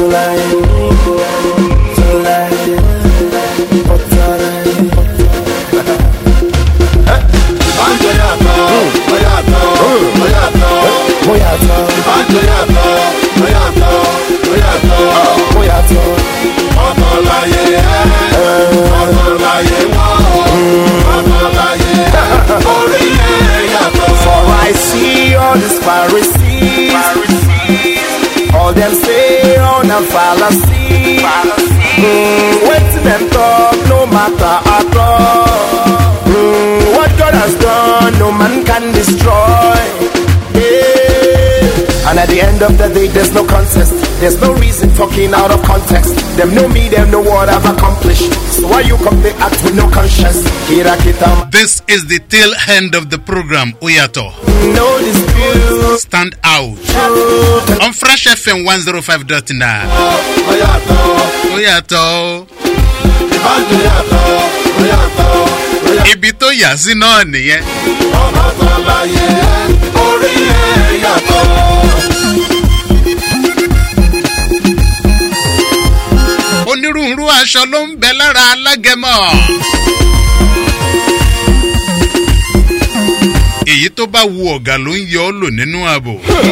Banjo yàtọ̀, ó yàtọ̀, ó yàtọ̀. Bóyá tán, Banjo yàtọ̀, ó yàtọ̀, ó yàtọ̀. bóyá tán. Ọ̀tọ̀ láyé ẹ́, ọ̀tọ̀ láyé wọ́n, ọ̀tọ̀ láyé ẹ́. Orí ẹ̀ yàtọ̀. For I see all these Pharisees, all them say on a fallacy. Mm, waiting them talk, no matter at all. Mm, what God has done, no man can destroy. Yeah. And And at the end of the day, there's no contest. There's no reason talking out of context. Them know me, them know what I've accomplished. So why you come they act with no conscience? Kira kita, This is the tail end of the program, Oyato. no dispute. Stand out. On Fresh FM 105.9. Oyato. Ibi tó yà sí náà nìyẹn. onírúurú aṣọ ló ń bẹ lára alágẹmọ. èyí tó bá wu ọ̀gá ló ń yọ ọ́ lò nínú ààbò.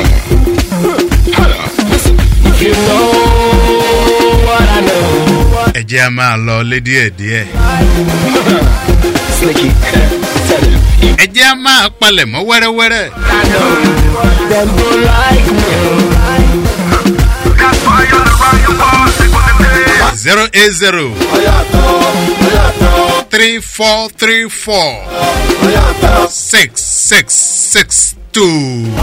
You know what I know. ẹ jẹ́ a máa lọ lé díẹ̀díẹ̀. Slicky, tell him. ẹ jẹ́ a máa palẹ̀ mọ́ wẹ́rẹ́wẹ́rẹ́. I know them go like me. zero eight zero three four three four six six six two.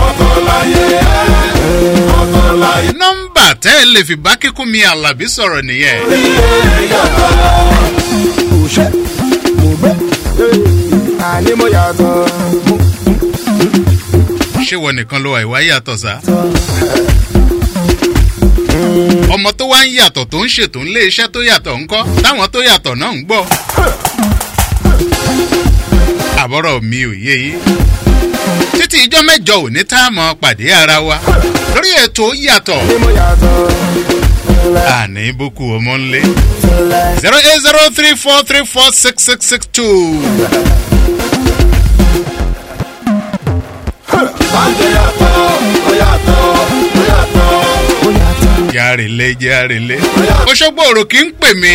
nọ́mbà tẹ́ ẹ lè fi bá kíkún mi àlàbí sọ̀rọ̀ nìyẹn. Ṣé mo gbẹ́? Àní mo yàtọ̀. ṣé wọn nìkan ló wà ìwà yàtọ̀ sá. ọmọ tó wá ń yàtọ̀ tó ń ṣètò ńlé iṣẹ́ tó yàtọ̀ ńkọ́ táwọn tó yàtọ̀ náà ń gbọ́. àbọ̀rọ̀ mi ò yé yín. títí ijọ́ mẹ́jọ òní tá a mọ̀ pàdé ara wa lórí ètò yàtọ̀ Àní mo yàtọ̀. àní boko ọmọ ńlé zero eight zero three four three four six six six two. járìlé járìlé oṣogbo òrò kì í pè mí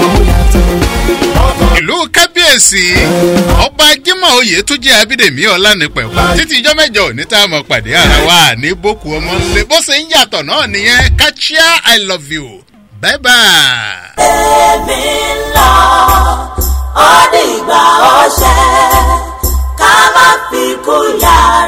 ìlú kábíyèsí ọba jimoh oyè tún jẹ abídèmí ọlánipẹ̀kọ títí ijọ́ mẹ́jọ òní tá a mọ̀ pàdé ara wa ní boko ọmọ ńlẹ bó ṣe ń yàtọ̀ náà nìyẹn kachia i love you bye bye. èmi ń lọ ó dìgbà ọṣẹ ká má fi kú yàrá.